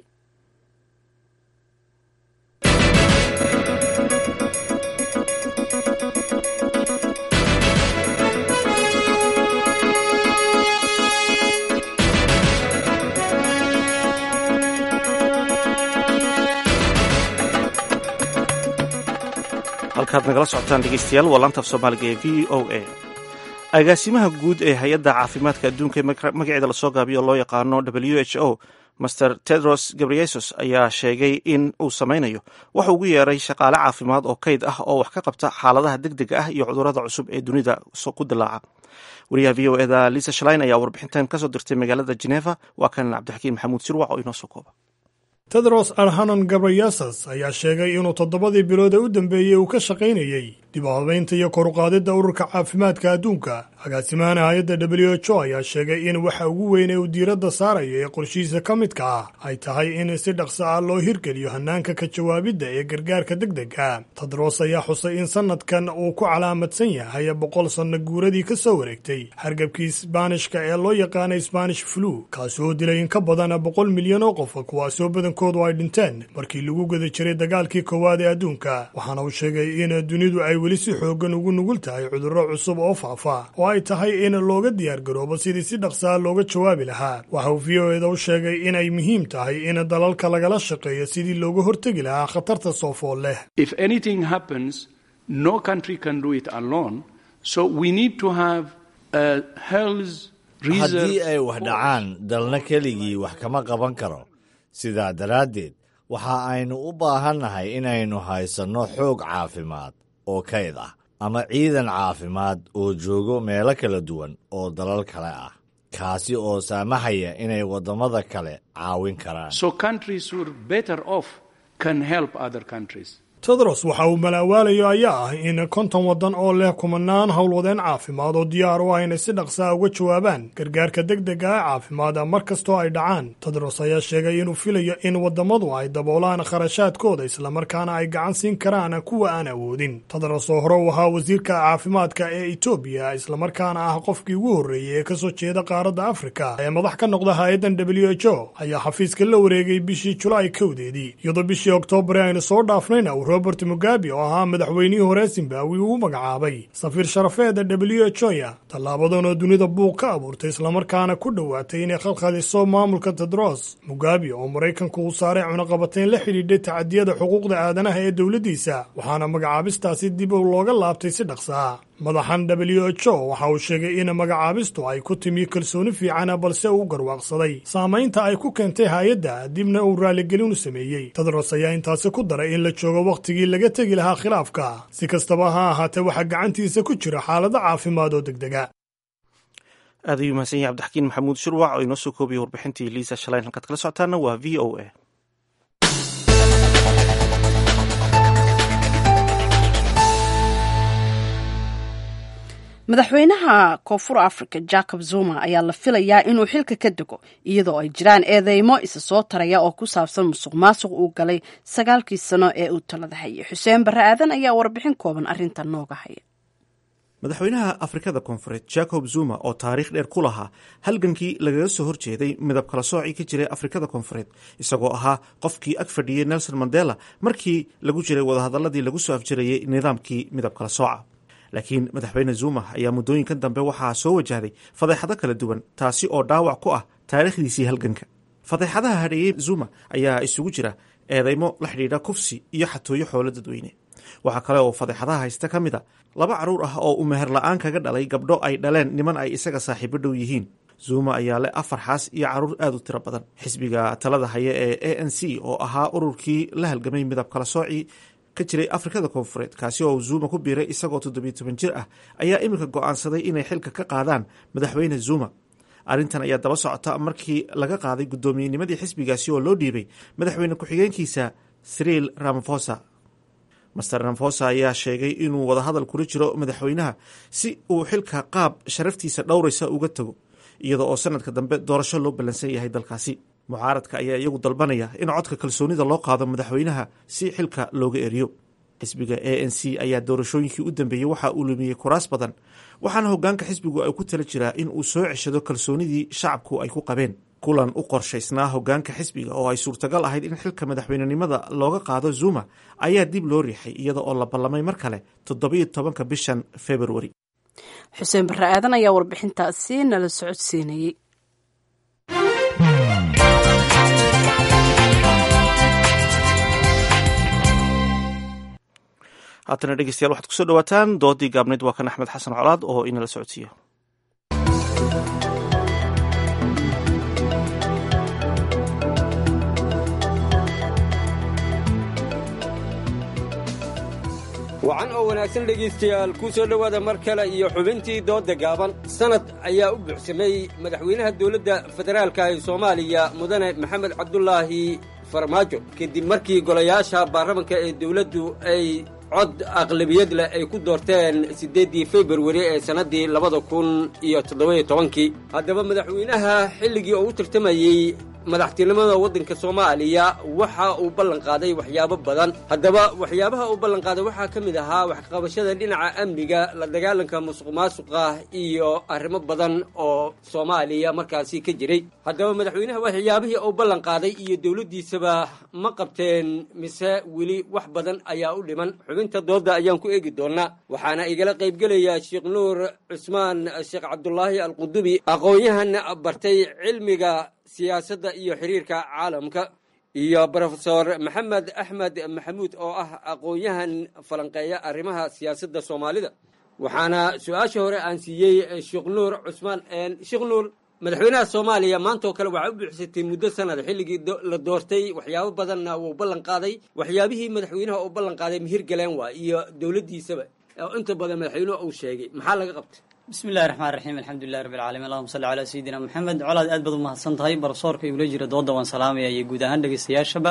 halkaad nagala socotaan dhegeystayaal waa laanta af soomaaliga ee v o a agaasimaha guud ee hay-adda caafimaadka adduunka ee magaceeda lasoo gaabiyo loo yaqaano w h o master tedros gabriesos ayaa sheegay in uu sameynayo waxa ugu yeeray shaqaale caafimaad oo kayd ah oo wax ka qabta xaaladaha deg dega ah iyo cudurrada cusub ee dunida ku dilaaca wariyaha v o eda lisa shalain ayaa warbixintan kasoo dirtay magaalada geneva waa kan cabdixakiin maxamuud sirwac oo inoo soo kooba tedros arhanon gabriyasas ayaa sheegay inuu toddobadii bilood ee u dambeeyey uu ka shaqaynayey dib u habaynta iyo koruqaadidda ururka caafimaadka adduunka agaasimahan hay-adda w h o ayaa sheegay in waxa ugu weyn ee uu diiradda saaraya ee qorshihiisa ka midka ah ay tahay in si dhaqso ah loo hirgeliyo hannaanka ka jawaabidda ee gargaarka deg dega tedros ayaa xusay in sannadkan uu ku calaamadsan yahay boqol sanno guuradii ka soo wareegtay hargabkii isbaanishka ee loo yaqaanay sbanish flu kaasi oo dilay in ka badan boqol milyan oo qof kuwaasoo badankoodu ay dhinteen markii lagu guda jiray dagaalkii koowaad ee adduunka waxaana uu sheegay in dunidu ay weli si xooggan ugu nugul tahay cudurro cusub oo faafa oo ay tahay in looga diyaargaroobo sidii si dhaqsaa looga jawaabi lahaa waxa uu v o eda u sheegay inay muhiim tahay in dalalka lagala shaqeeyo sidii looga hortegi lahaa khatarta soofool leh haddii ay wax dhacaan dalna keligii wax kama qaban karo sidaa daraaddeed waxa aynu u baahannahay inaynu haysanno xoog caafimaad oo kayd ah ama ciidan caafimaad oo joogo meelo kala duwan oo dalal kale ah kaasi oo saamahaya inay waddamada kale caawin karaan tedros waxa uu malaawaalayo ayaa ah in konton waddan oo leh kumanaan howlwadeen caafimaad oo diyaar u ah inay si dhaqsaa uga jawaabaan gargaarka deg dega ee caafimaada mar kastoo ay dhacaan tedros ayaa sheegay inuu filayo in waddamadu ay daboolaan kharashaadkooda islamarkaana ay gacan siin karaan kuwa aan awoodin tedros oo hore u ahaa wasiirka caafimaadka ee etoobiya islamarkaana ah qofkii ugu horreeyey ee kasoo jeeda qaaradda afrika ee madax ka noqda hay-addan w h o ayaa xafiiska la wareegay bishii julaay kowdeedii iyadoo bishii oktoobar aynu soo dhaafnayna robert mugabe oo ahaa madaxweynihii hore zimbabwe uu magacaabay safiir sharafeeda w h o ya tallaabadan oo dunida buuq ka abuurtay islamarkaana ku dhowaatay inay khalkhaliso maamulka tedros mugabe oo maraykanku uu saaray cunaqabateyn la xidhiidhay tacadiyada xuquuqda aadanaha ee dowladdiisa waxaana magacaabistaasi dib u looga laabtay si dhaqsaa madaxan w h o waxa uu sheegay in magacaabistu ay ku timi kalsooni fiicana balse uu garwaaqsaday saamaynta ay ku keentay hay-adda dibna uu raaligelin u sameeyey tedros ayaa intaasi ku daray in la joogo wakhtigii laga tegi lahaa khilaafka si kastaba ha ahaatee waxaa gacantiisa ku jira xaalado caafimaad oo degdega aad ayuu mahadsan yahay cabdixakiin maxamuud shurwac oo inoo soo koobiyey warbixintii liisa shalayn halkaad kala socotaana waa v o a madaxweynaha koonfur africa jacob zuma ayaa la filayaa inuu xilka ka dego iyadoo ay jiraan eedeymo isa soo taraya oo ku saabsan musuq maasuq uu galay sagaalkii sano ee uu talada hayay xuseen barre aadan ayaa warbixin kooban arrintan nooga haya madaxweynaha afrikada koonfureed jacob zuma oo taariikh dheer ku lahaa halgankii lagaga soo horjeeday midab kala soocii ka jiray afrikada koonfureed isagoo ahaa qofkii ag fadhiyey nelson mandela markii lagu jiray wadahadaladii lagu soo afjarayay nidaamkii midab kala sooca laakiin madaxweyne zuma ayaa muddooyinkan dambe waxaa soo wajahday fadeexado kala duwan taasi oo dhaawac ku ah taariikhdiisii halganka fadeexadaha hadheeyey zuma ayaa isugu jira eedeymo la xidhiidha kufsi iyo xatooyo xoolo dadweyne waxaa kale oo fadeexadaha haysta ka mid a laba carruur ah oo uu meher la-aan kaga dhalay gabdho ay dhaleen niman ay isaga saaxiibo dhow yihiin zuma ayaa leh afar xaas iyo carruur aad u tiro badan xisbiga talada haya ee a n c oo ahaa ururkii la halgamay midab kala soocii ka jiray afrikada koonfureed kaasi oo zuma ku biiray isagoo toddobiyo toban jir ah ayaa iminka go'aansaday inay xilka ka qaadaan madaxweyne zuma arrintan ayaa daba socota markii laga qaaday guddoomiyennimadii xisbigaasi oo loo dhiibay madaxweyne ku-xigeenkiisa sriil ramafosa master ramfosa ayaa sheegay inuu wadahadal kula jiro madaxweynaha si uu xilka qaab sharaftiisa dhowraysa uga tago iyadoo oo sanadka dambe doorasho loo ballansan yahay dalkaasi mucaaradka ayaa iyagu dalbanaya in codka kalsoonida loo qaado madaxweynaha si xilka looga eriyo xisbiga a n c ayaa doorashooyinkii u dambeeyey waxa uu lumiyey kuraas badan waxaana hogaanka xisbigu ay ku tala jiraa in uu soo ceshado kalsoonidii shacabku ay ku qabeen kulan u qorshaysnaa hogaanka xisbiga oo ay suurtagal ahayd in xilka madaxweynenimada looga qaado zuma ayaa dib loo riixay iyada oo la ballamay mar kale toddobiyo tobanka bishan februari xuseen barre aadan ayaa warbixintaasi nala socodsiinayey haatana dhegeystayaal waxaad kusoo dhawaataan doodii gaabnayd waa kan axmed xasan colaad oo inala socodsiiyo wacan oo wanaagsan dhegaystayaal kuu soo dhowaada mar kale iyo xubintii doodda gaaban sanad ayaa u buuxsamay madaxweynaha dowladda federaalka ee soomaaliya mudane maxamed cabdulaahi farmaajo kadib markii golayaasha baarlamanka ee dowladdu ay cod aqlabiyad leh ay ku doorteen siddeeddii februari ee sannaddii labada kun iyo toddobayo tobankii haddaba madaxweynaha xilligii oo u tartamayey madaxtinimada waddanka soomaaliya waxa uu ballan qaaday waxyaabo badan haddaba waxyaabaha uu ballan qaaday waxaa ka mid ahaa waxqabashada dhinaca amniga la dagaalanka musuq maasuqa iyo arrimo badan oo soomaaliya markaasi ka jiray haddaba madaxweynaha waxyaabihii uu ballan qaaday iyo dowladdiisaba ma qabteen mise weli wax badan ayaa u dhiman xubinta doodda ayaan ku eegi doonaa waxaana igala qaybgelaya sheekh nuur cusmaan sheekh cabdulaahi alqudubi aqoon-yahan bartay cilmiga siyaasadda iyo xiriirka caalamka iyo brofesor maxamed axmed maxamuud oo ah aqoon-yahan falanqeeya arrimaha siyaasadda soomaalida waxaana su-aasha hore aan siiyey sheekh nuur cusmaan sheekh nuur madaxweynaha soomaaliya maanta oo kale waxaa u buuxsatay muddo sanad xilligii la doortay waxyaabo badanna wuu ballan qaaday waxyaabihii madaxweynaha uu ballan qaaday mihir galeen waa iyo dowladdiisaba oo inta badan madaxweynuhu uu sheegay maxaa laga qabtay bismi illahi raxmaan raxiim alxamdulilahi rabbi alcaalamiin allahuma salli calaa sayidina moxamed colaad aad baad u mahadsan tahay barsoorka igula jira dooda waan salaamaya iyo guud ahaan dhegeystayaashaba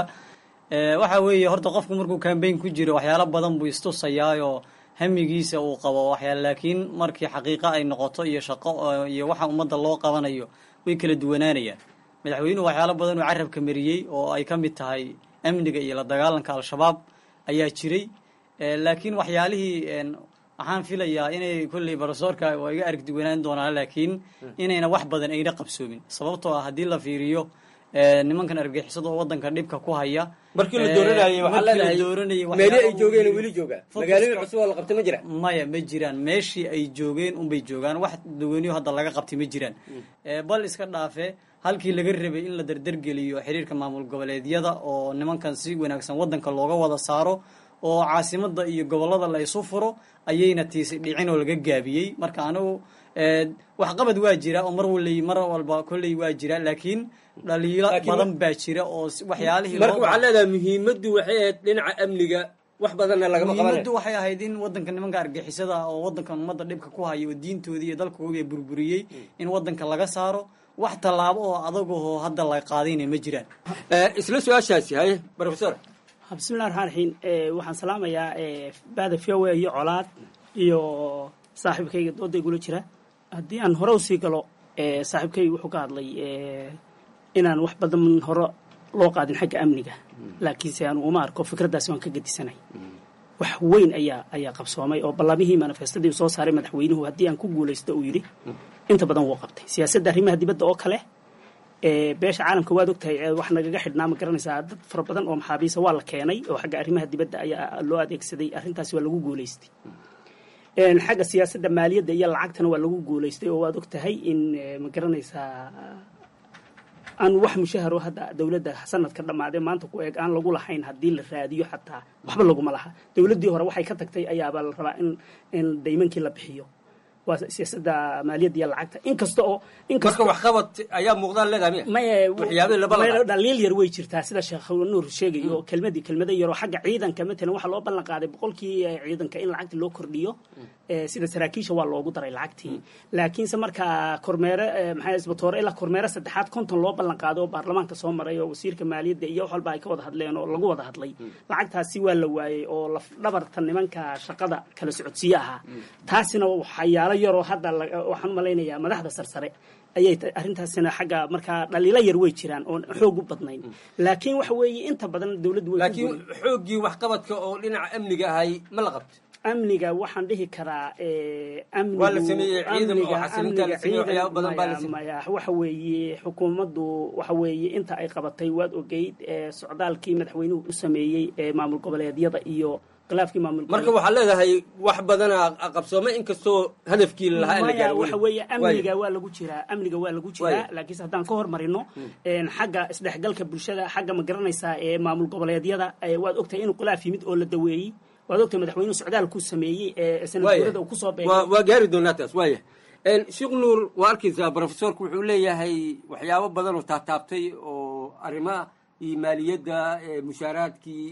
waxa weeye horta qofku markuu kambeyn ku jiro waxyaalo badan buu istusayaayoo hamigiisa uu qabo waxyaale laakiin markii xaqiiqo ay noqoto iyo shaqo iyo waxa ummadda loo qabanayo way kala duwanaanayaan madaxweynuhu waxyaalo badan uu carabka mariyey oo ay ka mid tahay amniga iyo la dagaalanka al-shabaab ayaa jiray laakiin waxyaalihii waxaan filayaa inay kolley barosoorka waa iga arag duwanaan doonaan laakiin inayna wax badan ayna qabsoomin sababtoo ah haddii la fiiriyo nimankan argixisada oo wadanka dhibka ku haya markii la dooranayay waxaa leedahay meeli ay joogeen weli joogaa magaalooyin cusub oo la qabtay ma jiraan maya ma jiraan meeshii ay joogeen unbay joogaan wax dawaniyo hadda laga qabtay ma jiraan bal iska dhaafe halkii laga rabay in la dardargeliyo xiriirka maamul goboleedyada oo nimankan si wanaagsan wadanka looga wada saaro oo caasimada iyo gobolada la isu furo ayayna tiisi dhicin oo laga gaabiyey marka anigu waxqabad waa jira oo mar wal mar walba kolley waa jira laakiin dhaliilo badan baa jira oo waxyaalihii marka waxaa leedahay muhiimaddu waxay ahayd dhinaca amniga wax badanna lagama qabanay muhiimaddu waxay ahayd in wadanka nimanka argixisada oo wadankan ummadda dhibka ku haya oo diintoodii iyo dalkoodii burburiyey in wadanka laga saaro wax tallaabo oo adagoo hadda la qaadayna ma jiraan isla su-aashaasi haye professor bismillahi raxmaan raxiim waxaan salaamayaa baada fiawe iyo colaad iyo saaxiibkayga dooda igula jira haddii aan hore usii galo saaxiibkayga wuxuu ka hadlay inaan wax badan hore loo qaadin xagga amniga laakiinse aan uma arko fikraddaasi waan ka gedisanay wax weyn ayaa ayaa qabsoomay oo ballamihii manifestadii soo saaray madaxweynuhu haddii aan ku guulaysto uu yidhi inta badan wuu qabtay siyaasadda arrimaha dibadda oo kale beesha caalamka waad ogtahay wax nagaga xidhnaa ma garanaysaa dad fara badan oo maxaabiisa waa la keenay oo xagga arrimaha dibadda ayaa loo adeegsaday arrintaasi waa lagu guulaystay xagga siyaasadda maaliyadda iyo lacagtana waa lagu guulaystay oo waad ogtahay in ma garanaysaa aan wax mushaharo hadda dowladda sanadka dhammaadee maanta ku eeg aan lagu lahayn haddii la raadiyo xataa waxba laguma laha dowladdii hore waxay ka tagtay ayaabaa la rabaa in in daymankii la bixiyo waa siyaasadda maaliyadda iyo lacagta inkasta oo marka waxqabad ayaa muuqdaan leedahay maye waxyaabihii laba la dhaliil yar way jirtaa sida sheekh nuur sheegay oo kelmadii kelmada yaroo xagga ciidanka matalan waxaa loo ballan qaaday boqolkii ciidanka in lacagta loo kordhiyo sida saraakiisha waa loogu daray lacagtii laakiinse markaa kormeere maxaa isbatoore ilaa kormeere saddexaad konton loo ballan qaaday oo baarlamaanka soo maray oo wasiirka maaliyadda iyo wax walba ay ka wada hadleen oo lagu wada hadlay lacagtaasi waa la waayey oo laf dhabarta nimanka shaqada kala socodsiye ahaa taasina waxyaalo yaroo hadda waxaan u malaynayaa madaxda sarsare ayay arrintaasina xagga markaa dhaliilo yar way jiraan oon xoog u badnayn laakiin waxa weeye inta badan dowladdu way laakiin xooggii waxqabadka oo dhinaca amniga ahay ma la qabto amniga waxaan dhihi karaa waa la sameeyey ciidan oo xasilinta la sameeyey waxyaabo badan baa la maya waxa weeye xukuumaddu waxa weeye inta ay qabatay waad ogeyd socdaalkii madaxweynuhu u sameeyey maamul goboleedyada iyo khilaafkii maamul marka waxaad leedahay wax badana qabsoomay inkastoo hadafkii lahaa in la gaaro waxa weeye amniga waa lagu jiraa amniga waa lagu jiraa laakiinse haddaan ka hormarino xagga isdhexgalka bulshada xagga ma garanaysaa ee maamul goboleedyada waad ogtahay inuu khilaaf yimid oo la daweeyey waad ogtahay madaxweynuhu socdaalkuu sameeyey ee sanadguurada uu kusoo beegay waa gaari doonaa taas waaya sheekh nuur waa arkaysaa professorku wuxuu leeyahay waxyaabo badan oo taataabtay oo arrimaha iyo maaliyadda mushaaraadkii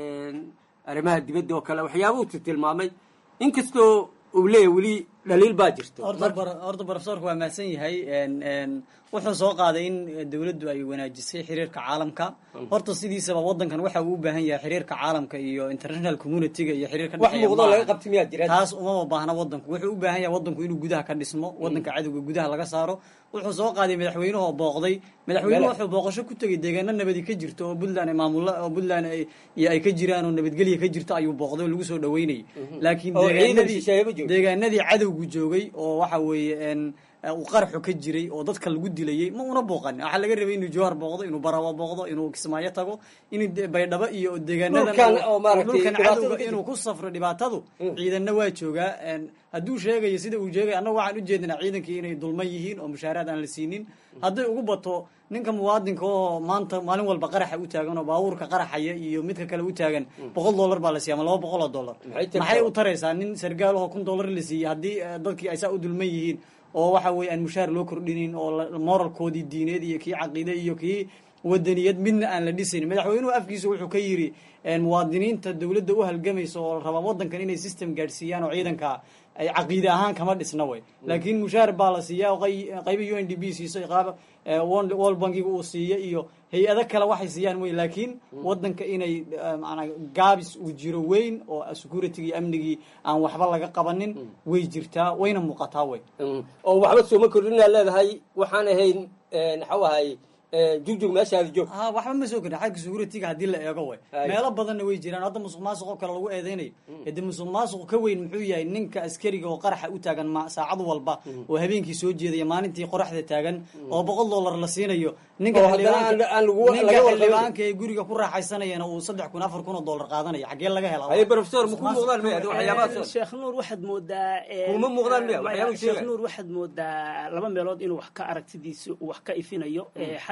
arrimaha dibadda oo kale waxyaaba uu tilmaamay inkastoo uu leeyahay weli dhaliil baa jirta horta profesorka waa mahadsan yahay wuxuu soo qaaday in dowladdu ay wanaajisay xiriirka caalamka horta sidiisaba wadankan waxa uu u baahan yahay xiriirka caalamka iyo international communityga iyo xiriirka wax muuqdo laga qabti miyaa jira taas umama baahna wadanku wuxuu u baahan yahay wadanku inuu gudaha ka dhismo wadanka cadowga gudaha laga saaro wuxuu soo qaaday madaxweynuhu booqday madaxweynuhu wuxuu booqasho ku tegay deegaano nabadi ka jirto oo puntland maamulla oo puntland ay ka jiraan oo nabadgelya ka jirto ayuu booqday oo lagu soo dhaweynayay laakiin deegaanadii deegaanadii cadowgu joogay oo waxa weeye uu qaraxu ka jiray oo dadka lagu dilayay ma una booqanin waxaa laga rabay inuu jowhar booqdo inuu barawa booqdo inuu kismaayo tago inuu baydhabo iyo deegaanadan dhulkan cadowga inuu ku safro dhibaatadu ciidanna waa joogaa hadduu sheegayo sida uu sheegay annaga waxaan ujeedinaa ciidankii inay dulman yihiin oo mushaaraad aan la siinin hadday ugu bato ninka muwaadinka oo maanta maalin walba qaraxa u taagan oo baabuurka qaraxaya iyo midka kale u taagan boqol dollar baa la siiya ama laba boqol oo dollar maxay u taraysaa nin sargaalahoo kun dollar la siiyey haddii dadkii ay saa u dulman yihiin oo waxa weeye aan mushaar loo kordhinin oo moralkoodii diineed iyo kii caqiide iyo kii wadaniyad midna aan la dhisayn madaxweynuhu afkiisa wuxuu ka yidhi muwaadiniinta dowladda u halgamaysa oo rabaa wadankan inay system gaadhsiiyaan oo ciidanka ay caqiide ahaan kama dhisna way laakiin mushaar baa la siiya oo qayba u n d b siiso qaab world bankiga uu siiya iyo hay-ado kale waxay siiyaan wey laakiin wadanka inay manaa gaabis uu jiro weyn oo security iyo amnigii aan waxba laga qabanin way jirtaa wayna muuqataa wey oo waxba sooma kordhinaa leedahay waxaan ahayn maxau ahay jugjug meeshaada joog ha waxba ma soo kordhin xagga security-ga haddii la eego way meelo badanna way jiraan hadda musuq maasuq oo kale lagu eedeynayo hade musuq maasuq ka weyn muxuu yahay ninka askariga oo qaraxa u taagan saacad walba oo habeenkii soo jeedaya maalintii qoraxda taagan oo boqol dollar la siinayo ninka xildhibaanka ee guriga ku raaxaysanayana uu saddex kun afar kun oo dollar qaadanayo xaggee laga helaa professor maku muuqdaan miya waxyaabahaas sheekh nuur waxaad moodaa kuma muuqdaan miya waxyaaba sheekh nuur waxaad moodaa laba meelood inuu wax ka aragtidiisa wax ka ifinayo xagga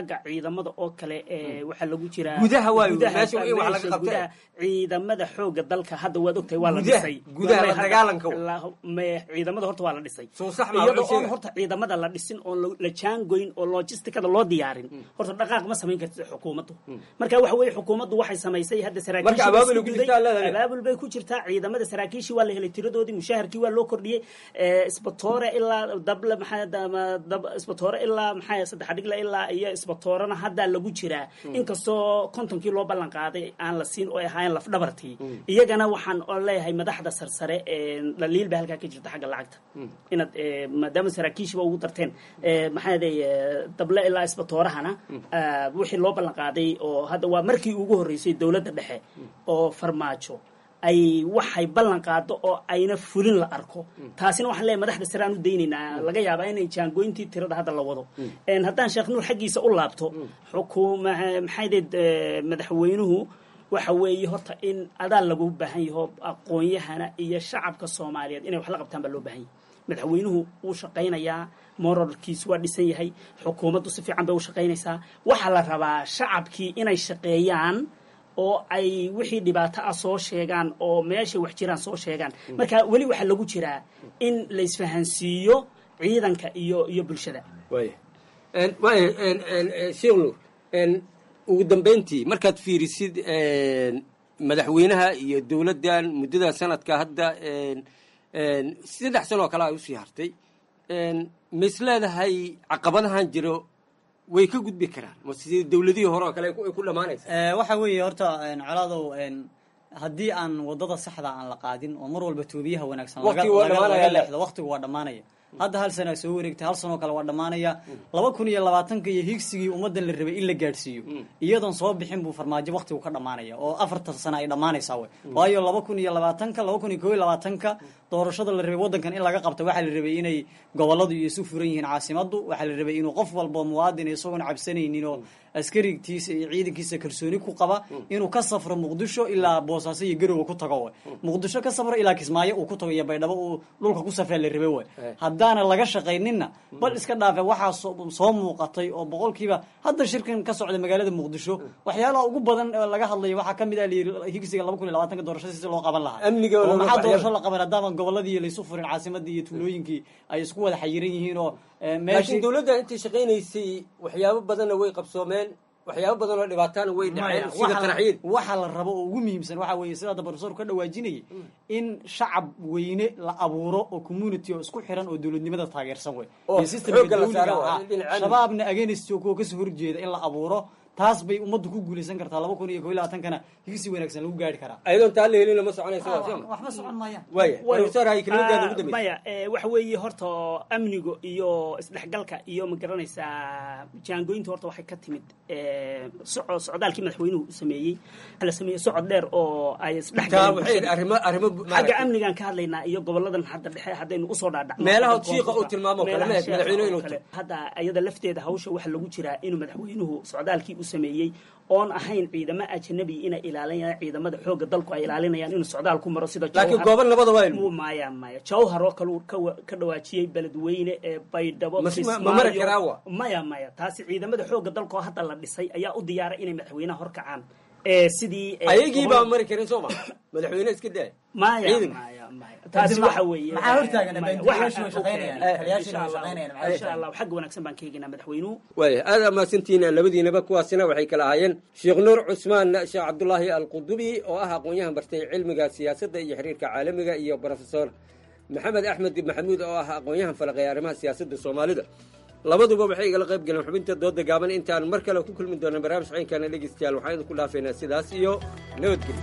xagga ciidamada oo kale ee waxaa lagu jiraa Gudaha waayo, gudaha- meesha in wax laga meesha qabtay. gudaha ciidamada xooga dalka hadda waad ogtahay waa la Gudaha- dhisay gudaha la Wallahi hadda- dagaalanka. la- me- ciidamada horta waa la dhisay Soo sax ma iyadoo wuxuu oon sheegay. horta ciidamada la dhisin oon la- la jaangoyn oo logisticada loo diyaarin horta dhaqaaq ma samayn kartid xukuumaddu marka waxa weeye xukuumaddu waxay samaysay hadda saraakiisha Marka abaabul isku ku duday. jirtaa leedahay. abaabul bay ku jirtaa ciidamada saraakiishii waa la helay tiradoodii mushaharkii waa loo kordhiyey ee, isbatoore ilaa dable maxaa dama dab isbatoore ilaa maxaa saddex dhigle ilaa iyo isbatoorena hadda lagu jiraa inkastoo kontonkii loo ballan qaaday aan la siin oo ay ahaayeen lafdhabartii iyagana waxaan oo leeyahay madaxda sarsare ee, dhaliil baa halkaa ka jirta xagga lacagta inaad ee, maadaama saraakiishiba ugu darteen ee, maxaa yeelay, ee, dable ilaa isbatoorahana ah, wixii loo ballan qaaday oo hadda waa markii ugu horreysay dowladda dhexe oo farmaajo ay waxay ballan qaado oo ayna fulin la arko taasina waxaan leeyahay madaxda sare aan u daynaynaa laga yaabaa inay jaangoyntii tirada hadda la wado Een, haddaan sheekh nuur xaggiisa u laabto xukuuma maxay deed madaxweynuhu waxa weeye horta in adaa lagu baahan yaho aqoon-yahana iyo shacabka soomaaliyeed inay wax la qabtaan baa loo baahan yahay madaxweynuhu wuu shaqaynayaa moralkiisu waa dhisan yahay xukuumaddu si fiican bay u shaqaynaysaa waxaa la rabaa shacabkii inay shaqeeyaan oo ay wixii dhibaato ah soo sheegaan oo meeshay wax jiraan soo sheegaan marka weli waxaa lagu jiraa in la isfahansiiyo ciidanka iyo iyo bulshada waaya En- waaya en- en- en, sheekh nuur en, ugu dambayntii markaad fiirisid en, madaxweynaha iyo dowladdan muddada sanadka hadda en, en, saddex sano oo kale ay usii hartay en, ma is leedahay caqabadahan jiro way ka gudbi karaan ma sidii dowladihii hore oo kale ay ku- ay ku dhammaanaysa Eh, waxa weeye horta een, colaadow een, haddii aan wadada saxda aan la qaadin oo mar walba toobiyaha wanaagsan laga- Waqtigu waa laga- dhammaanaya, laga le. leexdo waqtigu waa dhammaanaya hadda hal sana soo wareegtay hal sanoo kale waa dhammaanaya laba kun iyo labaatanka iyo higsigii ummaddan la rabay in la gaadhsiiyo iyadoon soo bixin buu farmaajo waqtigu ka dhammaanaya oo afartan sana ay dhammaanaysaa wey waayo laba kun iyo labaatanka laba kun iyo koo iyo labaatanka doorashada la rabay waddankan in laga qabta waxaa la rabay inay goboladu iyo isu furan yihiin caasimaddu waxaa la rabay inuu qof walbo muwaadin isagoon cabsanaynin oo askarigtiisa iyo ciidankiisa kalsooni ku qaba inuu ka safro muqdisho ilaa boosaaso iyo garowe ku tago we muqdisho ka safro ilaa kismaayo uu ku tago iyo baydhabo uu dhulka ku safraa la rabay we haddaana laga shaqayninna bal iska dhaafe waxaa soo soo muuqatay oo boqolkiiba hadda shirkan ka socda magaalada muqdisho waxyaalaha ugu badan ee laga hadlayo waxaa kamid ah layiri higsiga laba kun iyo labaatanka doorashada si loo qaban lahaa Amniga oo looga maxaa baxyo. doorasho la qaban haddaaban goboladii laysu furin caasimadii iyo tuulooyinkii ay isku wada xayiran yihiin oo eh, laakiin meeshii dowladda intay shaqaynaysay waxyaabo badanna way qabsoomeen waxyaabo badan oo dhibaataana way dhaceen sida waxa la- qaraxyada waxa la rabo oo ugu muhiimsan waxa weeye sida hadda professor ka dhawaajinayay in shacab weyne la abuuro oo community oo isku xiran oo dowladnimada taageersan wey Oo iyo systemka xoogga la dawliga saaro waa ah. dhinaca amniga. shabaabna against kuwa kasoo horjeeda in la abuuro taas bay ummaddu ku guulaysan kartaa laba kun iyo koo iyo labaatankana higsi wanaagsan lagu gaari karaa ayadoon taa la helin lama soconaysa Ah, waa soo ma? waxba socon maayaan waaya Way- professor hay kelimadaada ugu Ah, dambaysa maya eh, waxa weeye horta amniga iyo isdhexgalka iyo ma garanaysaa jaangoynta horta waxay ka timid eh, soco socdaalkii madaxweynuhu u sameeyey waxaa la sameeyey socod dheer oo ay Taa waxay arrimo arrimo xagga maaragtay. amnigaan ka hadlaynaa iyo goboladan hadda dhexe haddaynu usoo dhaadhacno Meelaha Hadda shiiqa uu koonfurta, tilmaamo kale, meelaha mehed shiiqa madaxweynuhu oo inuu kale. tago. hadda iyada lafteeda hawsha waxaa lagu jiraa inuu madaxweynuhu socdaalkii u sameeyey oon ahayn ciidamo ajnabi inay ilaalinayaan ciidamada xooga dalku ay ilaalinayaan inuu socdaal ku maro sida Laakiin Jawhar. goobo nabada waa ilmu. Muu maya maya jawhar oo kale uu ka wa- ka dhawaajiyey beledweyne ee baydhabo Mas- ma- ma Kismaayo. mari karaa wa? maya maya taasi ciidamada xooga dalka oo hadda la dhisay ayaa u diyaaray inay madaxweynaha horkacaan ee sidii ee, ayagii baa gobol- mari karin soo ma madaxweyne iska daa maya Ciidanka. maya maya taasi waxa weeye maxaa hortaagan? maya, Beendiyaashu way waxa- shaqaynayaan, okay. taliyaashuna way Insha Allah, shaqaynayaan, insha Allah xagga wanaagsan baan ka eegaynaa madaxweynuhu waaya aad amaasantihiin labadiinaba kuwaasina waxay kala ahaayeen sheekh nuur cusmaan sheekh cabdulaahi alqudubi oo ah aqoon-yahan bartay cilmiga siyaasadda iyo xiriirka caalamiga iyo profesor maxamed axmed maxamuud oo ah aqoon-yahan falaqeeya arrimaha siyaasadda soomaalida labaduba waxay igala qayb galeen xubinta dooda gaaban intaan mar kale ku kulmi doona barnaamij ciinkana dhegeystayaal waxaan idinku dhaafaynaa sidaas iyo nabadgelyo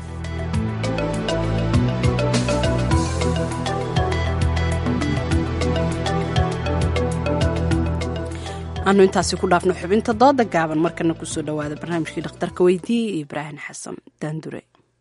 aanu intaasi ku dhaafno xubinta dooda gaaban markana kusoo dhawaada barnaamijkii dhakhtarka weydiiye iyo ibraahim xasan daandure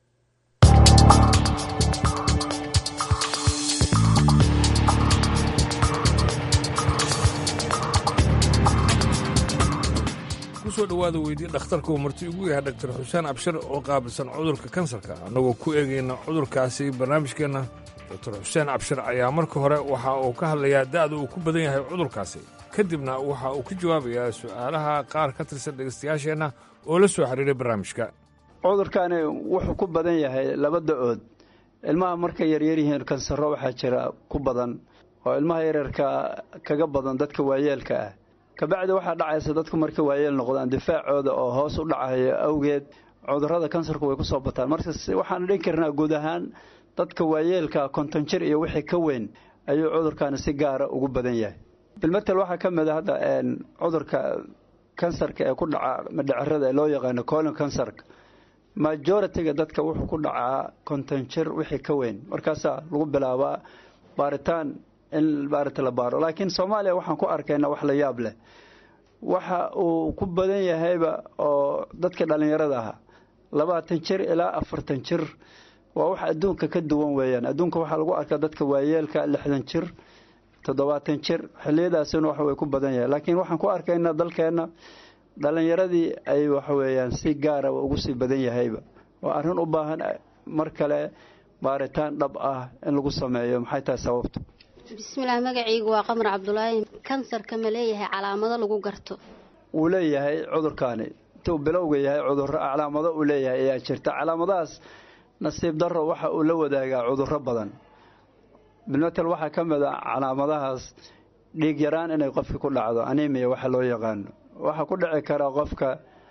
kusoo dhowaada weydii dhakhtarka uu marti ugu yahay dhaktar xuseen abshir oo qaabilsan cudurka kansarka annagoo ku eegayna cudurkaasi barnaamijkeenna doctor xuseen cabshir ayaa marka hore waxa uu ka hadlayaa da'da uu ku badan yahay cudurkaasi kadibna waxa uu ka jawaabayaa su'aalaha qaar ka tirsan dhegaystayaasheenna oo la soo xiriiray barnaamijka cudurkani wuxuu ku badan yahay laba da-ood ilmaha markay yaryar yihiin kansaro waxaa jira ku badan oo ilmaha yaryarka kaga badan dadka waayeelka ah kabacdi waxaa dhacaysa dadku markay waayeel noqdaan difaacooda oo hoos u dhacayo awgeed cudurrada kansarku way ku soo bataan marka waxaan dhihi karnaa guud ahaan dadka waayeelka konton jir iyo wixii ka weyn ayuu cudurkani si gaara ugu badan yahay bilmatel waxaa ka mid a hadda cudurka kansarka ee ku dhaca madhacerada ee loo yaqaano colon kansarka majoritiga dadka wuxuu ku dhacaa konton jir wixii ka weyn markaasaa lagu bilaabaa baaritaan in baarita la baaro laakiin soomaaliya waxaan ku arkaynaa wax la yaab leh waxa uu ku badan yahayba oo dadka dhallinyarada ahaa labaatan jir ilaa afartan jir waa wax adduunka ka duwan weeyaan adduunka waxaa lagu arkaa dadka waayeelka lixdan jir toddobaatan jir xiliyadaasina wax way ku badan yahay laakiin waxaan ku arkaynaa dalkeenna dhallinyaradii ay waxaweeyaan si gaara ugu sii badan yahayba waa arrin u baahan mar kale baaritaan dhab ah in lagu sameeyo maxay tahay sababtu bismillaah magacaygu waa qamar cabdulaahi kansarka ma leeyahay calaamado lagu garto wuu leeyahay cudurkaani intuu bilowga yahay cudurro calaamado uu leeyahay ayaa jirta calaamadahaas nasiib darro waxa uu la wadaagaa cudurro badan bilmatel waxaa ka mid a calaamadahaas dhiig yaraan inay qofki ku dhacdo animiya waxa loo yaqaano waxaa ku dhici kara qofka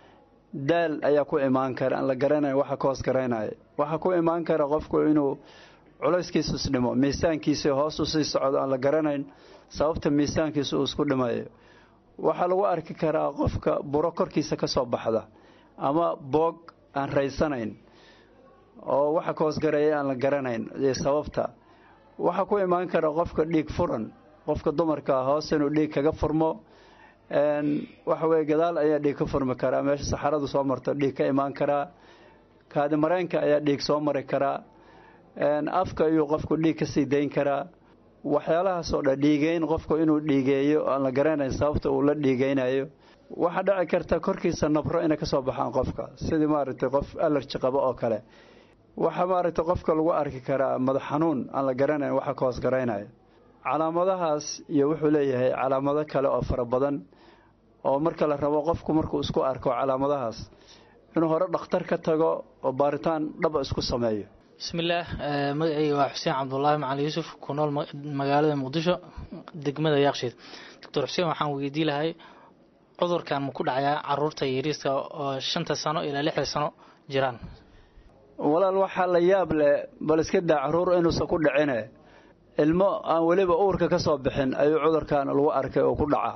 daal ayaa ku imaan kara aan la garanayn waxa ka hoos garaynaya waxaa ku imaan kara qofku inuu culayskiisu isdhimo miisaankiisi hoos usii socdo aan la garanayn sababta miisaankiisu uu isku dhimayo waxaa lagu arki karaa qofka buro korkiisa ka soo baxda ama boog aan raysanayn oo waxa ka hoosgareeya aan la garanayn iyo sababta waxaa ku imaan kara qofka dhiig furan qofka dumarka hoos inuu dhiig kaga furmo waxa weye gadaal ayaa dhiig ka furmi karaa meesha saxaradu soo marto dhiig ka imaan karaa kaadimareenka ayaa dhiig soo mari karaa afka ayuu qofku dhiig ka sii dayn karaa waxyaalahaasoo dhan dhiigeyn qofku inuu dhiigeeyo aan la garanayn sababta uu la dhiigeynayo waxaa dhici karta korkiisa nabro inay kasoo baxaan qofka sidii maaragtay qof alerji qabo oo kale waxaa maaragtay qofka lagu arki karaa madax xanuun aan la garanayn waxa ka hoos garaynaya calaamadahaas iyo wuxuu leeyahay calaamado kale oo fara badan oo marka la rabo qofku markuu isku arko calaamadahaas inuu hore dhakhtar ka tago oo baaritaan dhaba isku sameeyo bismillaah magacayga waa xuseen cabdulaahi macali yuusuf ku nool magaalada muqdisho degmada yaaqshiid doctor xuseen waxaan weydii lahay cudurkan ma ku dhacayaa caruurta yariiska oo shanta sano ilaa lixda sano jiraan walaal waxaa la yaab leh bal iska daa caruur inuusan ku dhicine ilmo aan weliba uurka ka soo bixin ayuu cudurkan lagu arkay oo ku dhacaa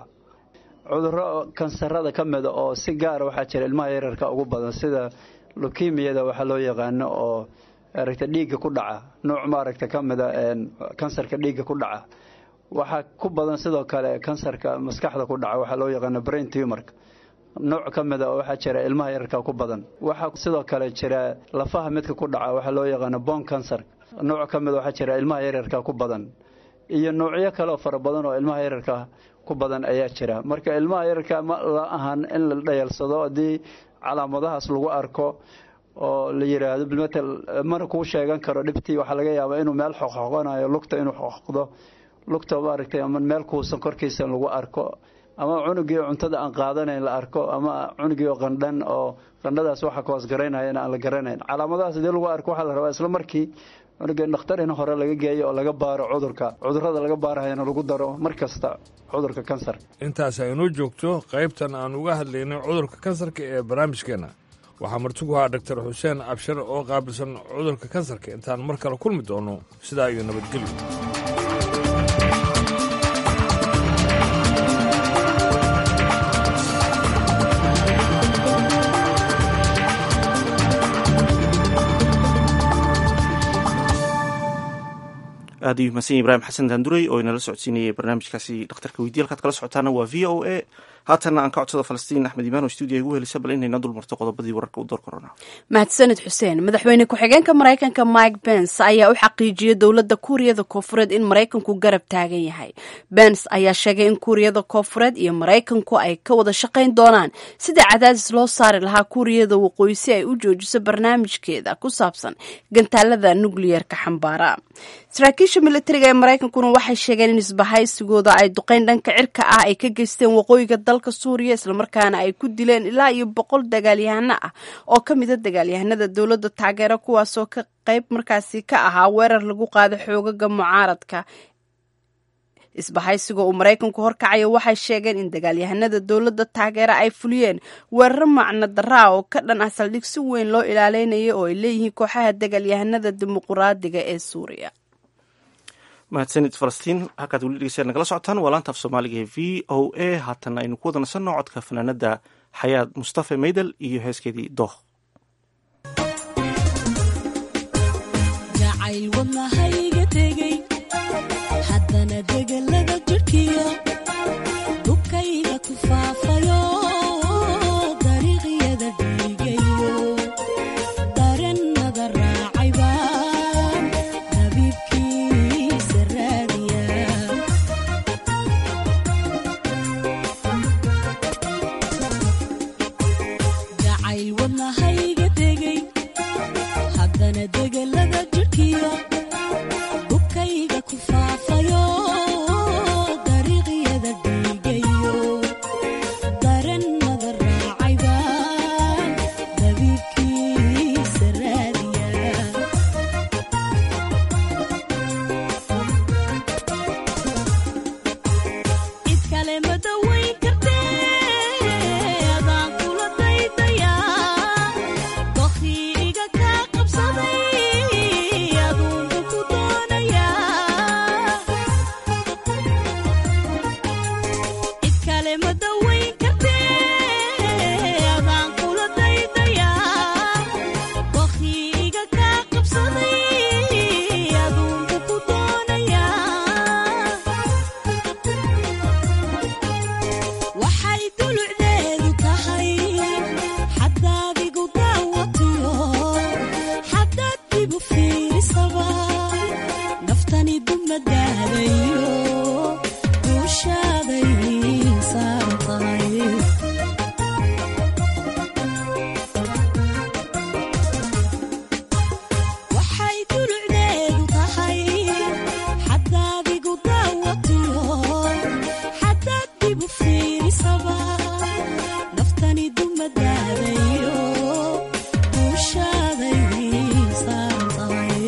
cudurro kansarada ka mida oo si gaara waxaa jira ilmaha yararka ugu badan sida lukimiyada waxaa loo yaqaano oo aragta dhiigga ku dhaca nuuc maaragta ka mida kansarka dhiigga ku dhaca waxaa ku badan sidoo kale kansarka maskaxda ku dhaca waxaa loo yaqaano brain tumorka nooc ka mida oo waxaa jira ilmaha yararka ku badan waxaa sidoo kale jira lafaha midka ku dhaca waxaa loo yaqaano bon cancer nooc ka mida waxaa jira ilmaha yaryarka ku badan iyo noocyo kaleoo fara badan oo ilmaha yararka ku badan ayaa jira marka ilmaha yararka ma la ahan in la dhayalsado haddii calaamadahaas lagu arko oo la yiraahdo bilmatel mana kuu sheegan karo dhibtii waxaa laga yaabaa inuu meel xoqxoqonayo lugta inuu xoqdo lugta maaragtay ama meel kuusan korkiisa lagu arko ama cunugii cuntada aan qaadanayn la arko ama cunugii oo qandhan oo qandhadaas waxa ka hoos garaynayana aan la garanayn calaamadahaas hadii lagu arko waxaa la rabaa isla markii cunugii dhakhtar in hore laga geeyo oo laga baaro cudurka cudurrada laga baarahayana lagu daro mar kasta cudurka kansar intaas aynoo joogto qaybtan aan uga hadlaynay cudurka kansarka ee barnaamijkeenna waxaa martigu ahaa dhaktar xuseen abshir oo qaabilsan cudurka kansarka intaan mar kale kulmi doono sidaa iyo nabadgelyo aad ayuu mahadsan ibrahim xasan daanduray oo inala socodsiinayay barnaamijkaasi dhakhtarka weydiya halkaad kala socotaana waa v o a haatana aan ka codsada falastiin axmed imaan oo stuudiya igu helisa bal inayna dulmarto qodobadii wararka u door korona mahadsanid xuseen madaxweyne ku-xigeenka maraykanka mike bens ayaa u xaqiijiyey dowladda kuuriyada koofureed in maraykanku garab taagan yahay bens ayaa sheegay in kuuriyada koofureed iyo maraykanku ay ka wada shaqayn doonaan sida cadaadis loo saari lahaa kuuriyada waqooyi si ay u joojiso barnaamijkeeda ku saabsan gantaalada nukliyerka xambaara saraakiisha militariga ee maraykankuna waxay sheegeen in isbahaysigooda ay duqeyn dhanka cirka ah ay ka geysteen waqooyiga dalka suuriya islamarkaana ay ku dileen ilaa iyo boqol dagaalyahano ah oo ka mida dagaalyahanada dowladda taageero kuwaasoo ka qayb markaasi ka ahaa weerar lagu qaado xoogaga mucaaradka isbahaysiga uu maraykanku horkacaya waxay sheegeen in dagaalyahanada dowladda taageera ay fuliyeen weeraro macno daraa oo ka dhan ah saldhig si weyn loo ilaaleynaya oo ay leeyihiin kooxaha dagaalyahanada dimuquraadiga ee suuriya mahadsanid falastiin halkaad weli dhegeystayaad nagala socotaan waa laanta af soomaaliga ee v o a haatan aynu ku wada nasanno codka fanaanada xayaad mustafa meydel iyo heeskeedii dooh haddana degelada jirhkiyo dhubkayga ku faafayo dariiqyada dhiigayo darennada raacay baan dabiibkiisa raadiya jacayl wadnahayga degay haddana degelada jirhkiyo dhubkayga ku faafayo dariiqyada dhiigayo darennada raacay baan dabiibkiisa raadiya cid kale ma dawayn kartee adaan kula daydayaa dokhii iga kaa qabsaday aduunbu ku doonayaa cid kale ma dawayn kartee adaan kula daydayaa dokhii iga kaa qabsaday aduunbu ku doonayaa waxay dulucdeedu tahay xadaad igu daawatiyo xadaad dibu fiirisaba naftani dumadaadayo duushaaday saaran tahay waxay dulucdeedu tahay xadaad igu daawatiyo xadaad dibu fiirisaba naftani dumadaadayo duushaaday saaran tahay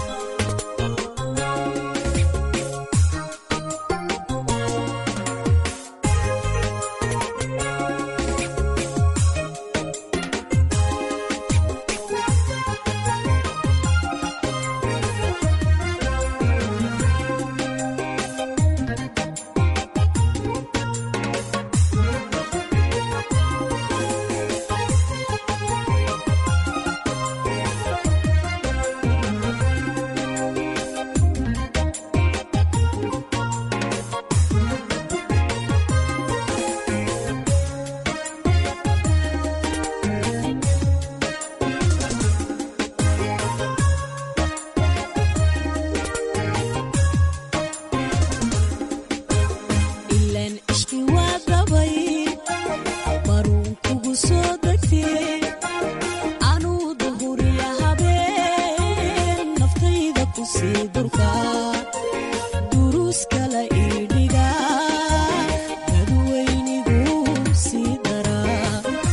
ilaan ishqi waa dabay baruun kugu soo degtee anuu duhuriya habeen naftayda ku sii durka duruus kala ii dhiga dadweynigu sii daraa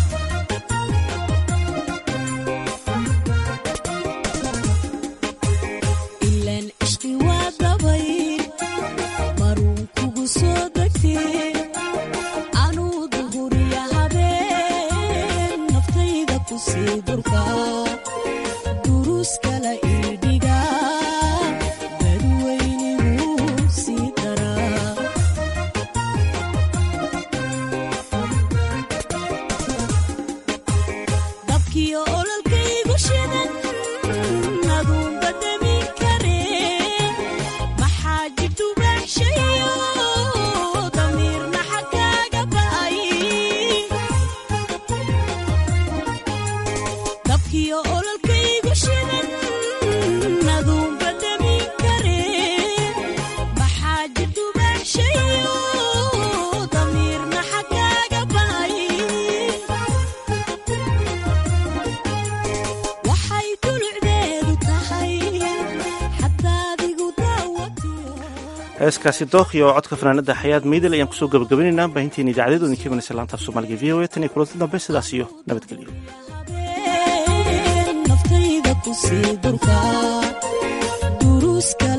ilaan ishqi waa dabay baruun kugu soo degtee anuu duhuriya habeen naftayda ku sii durka duruus kala ii dhiga dadweynigu sii daraa dabkiyo ololkaygu shidan aduunba demi karee maxaa jirtu baaxshayo damiirna xagkaaga ba'ay heeskaasi dookhi oo codka fanaanada xayaad meydel ayaan kusoo gabagabaynaynaa baahinteena idaacadeedu idinka imanaysa laanta af soomaaliga v o a tan iyo kulanti dambe sidaas iyo nabadgelyo naftayda ku sii durka duruuska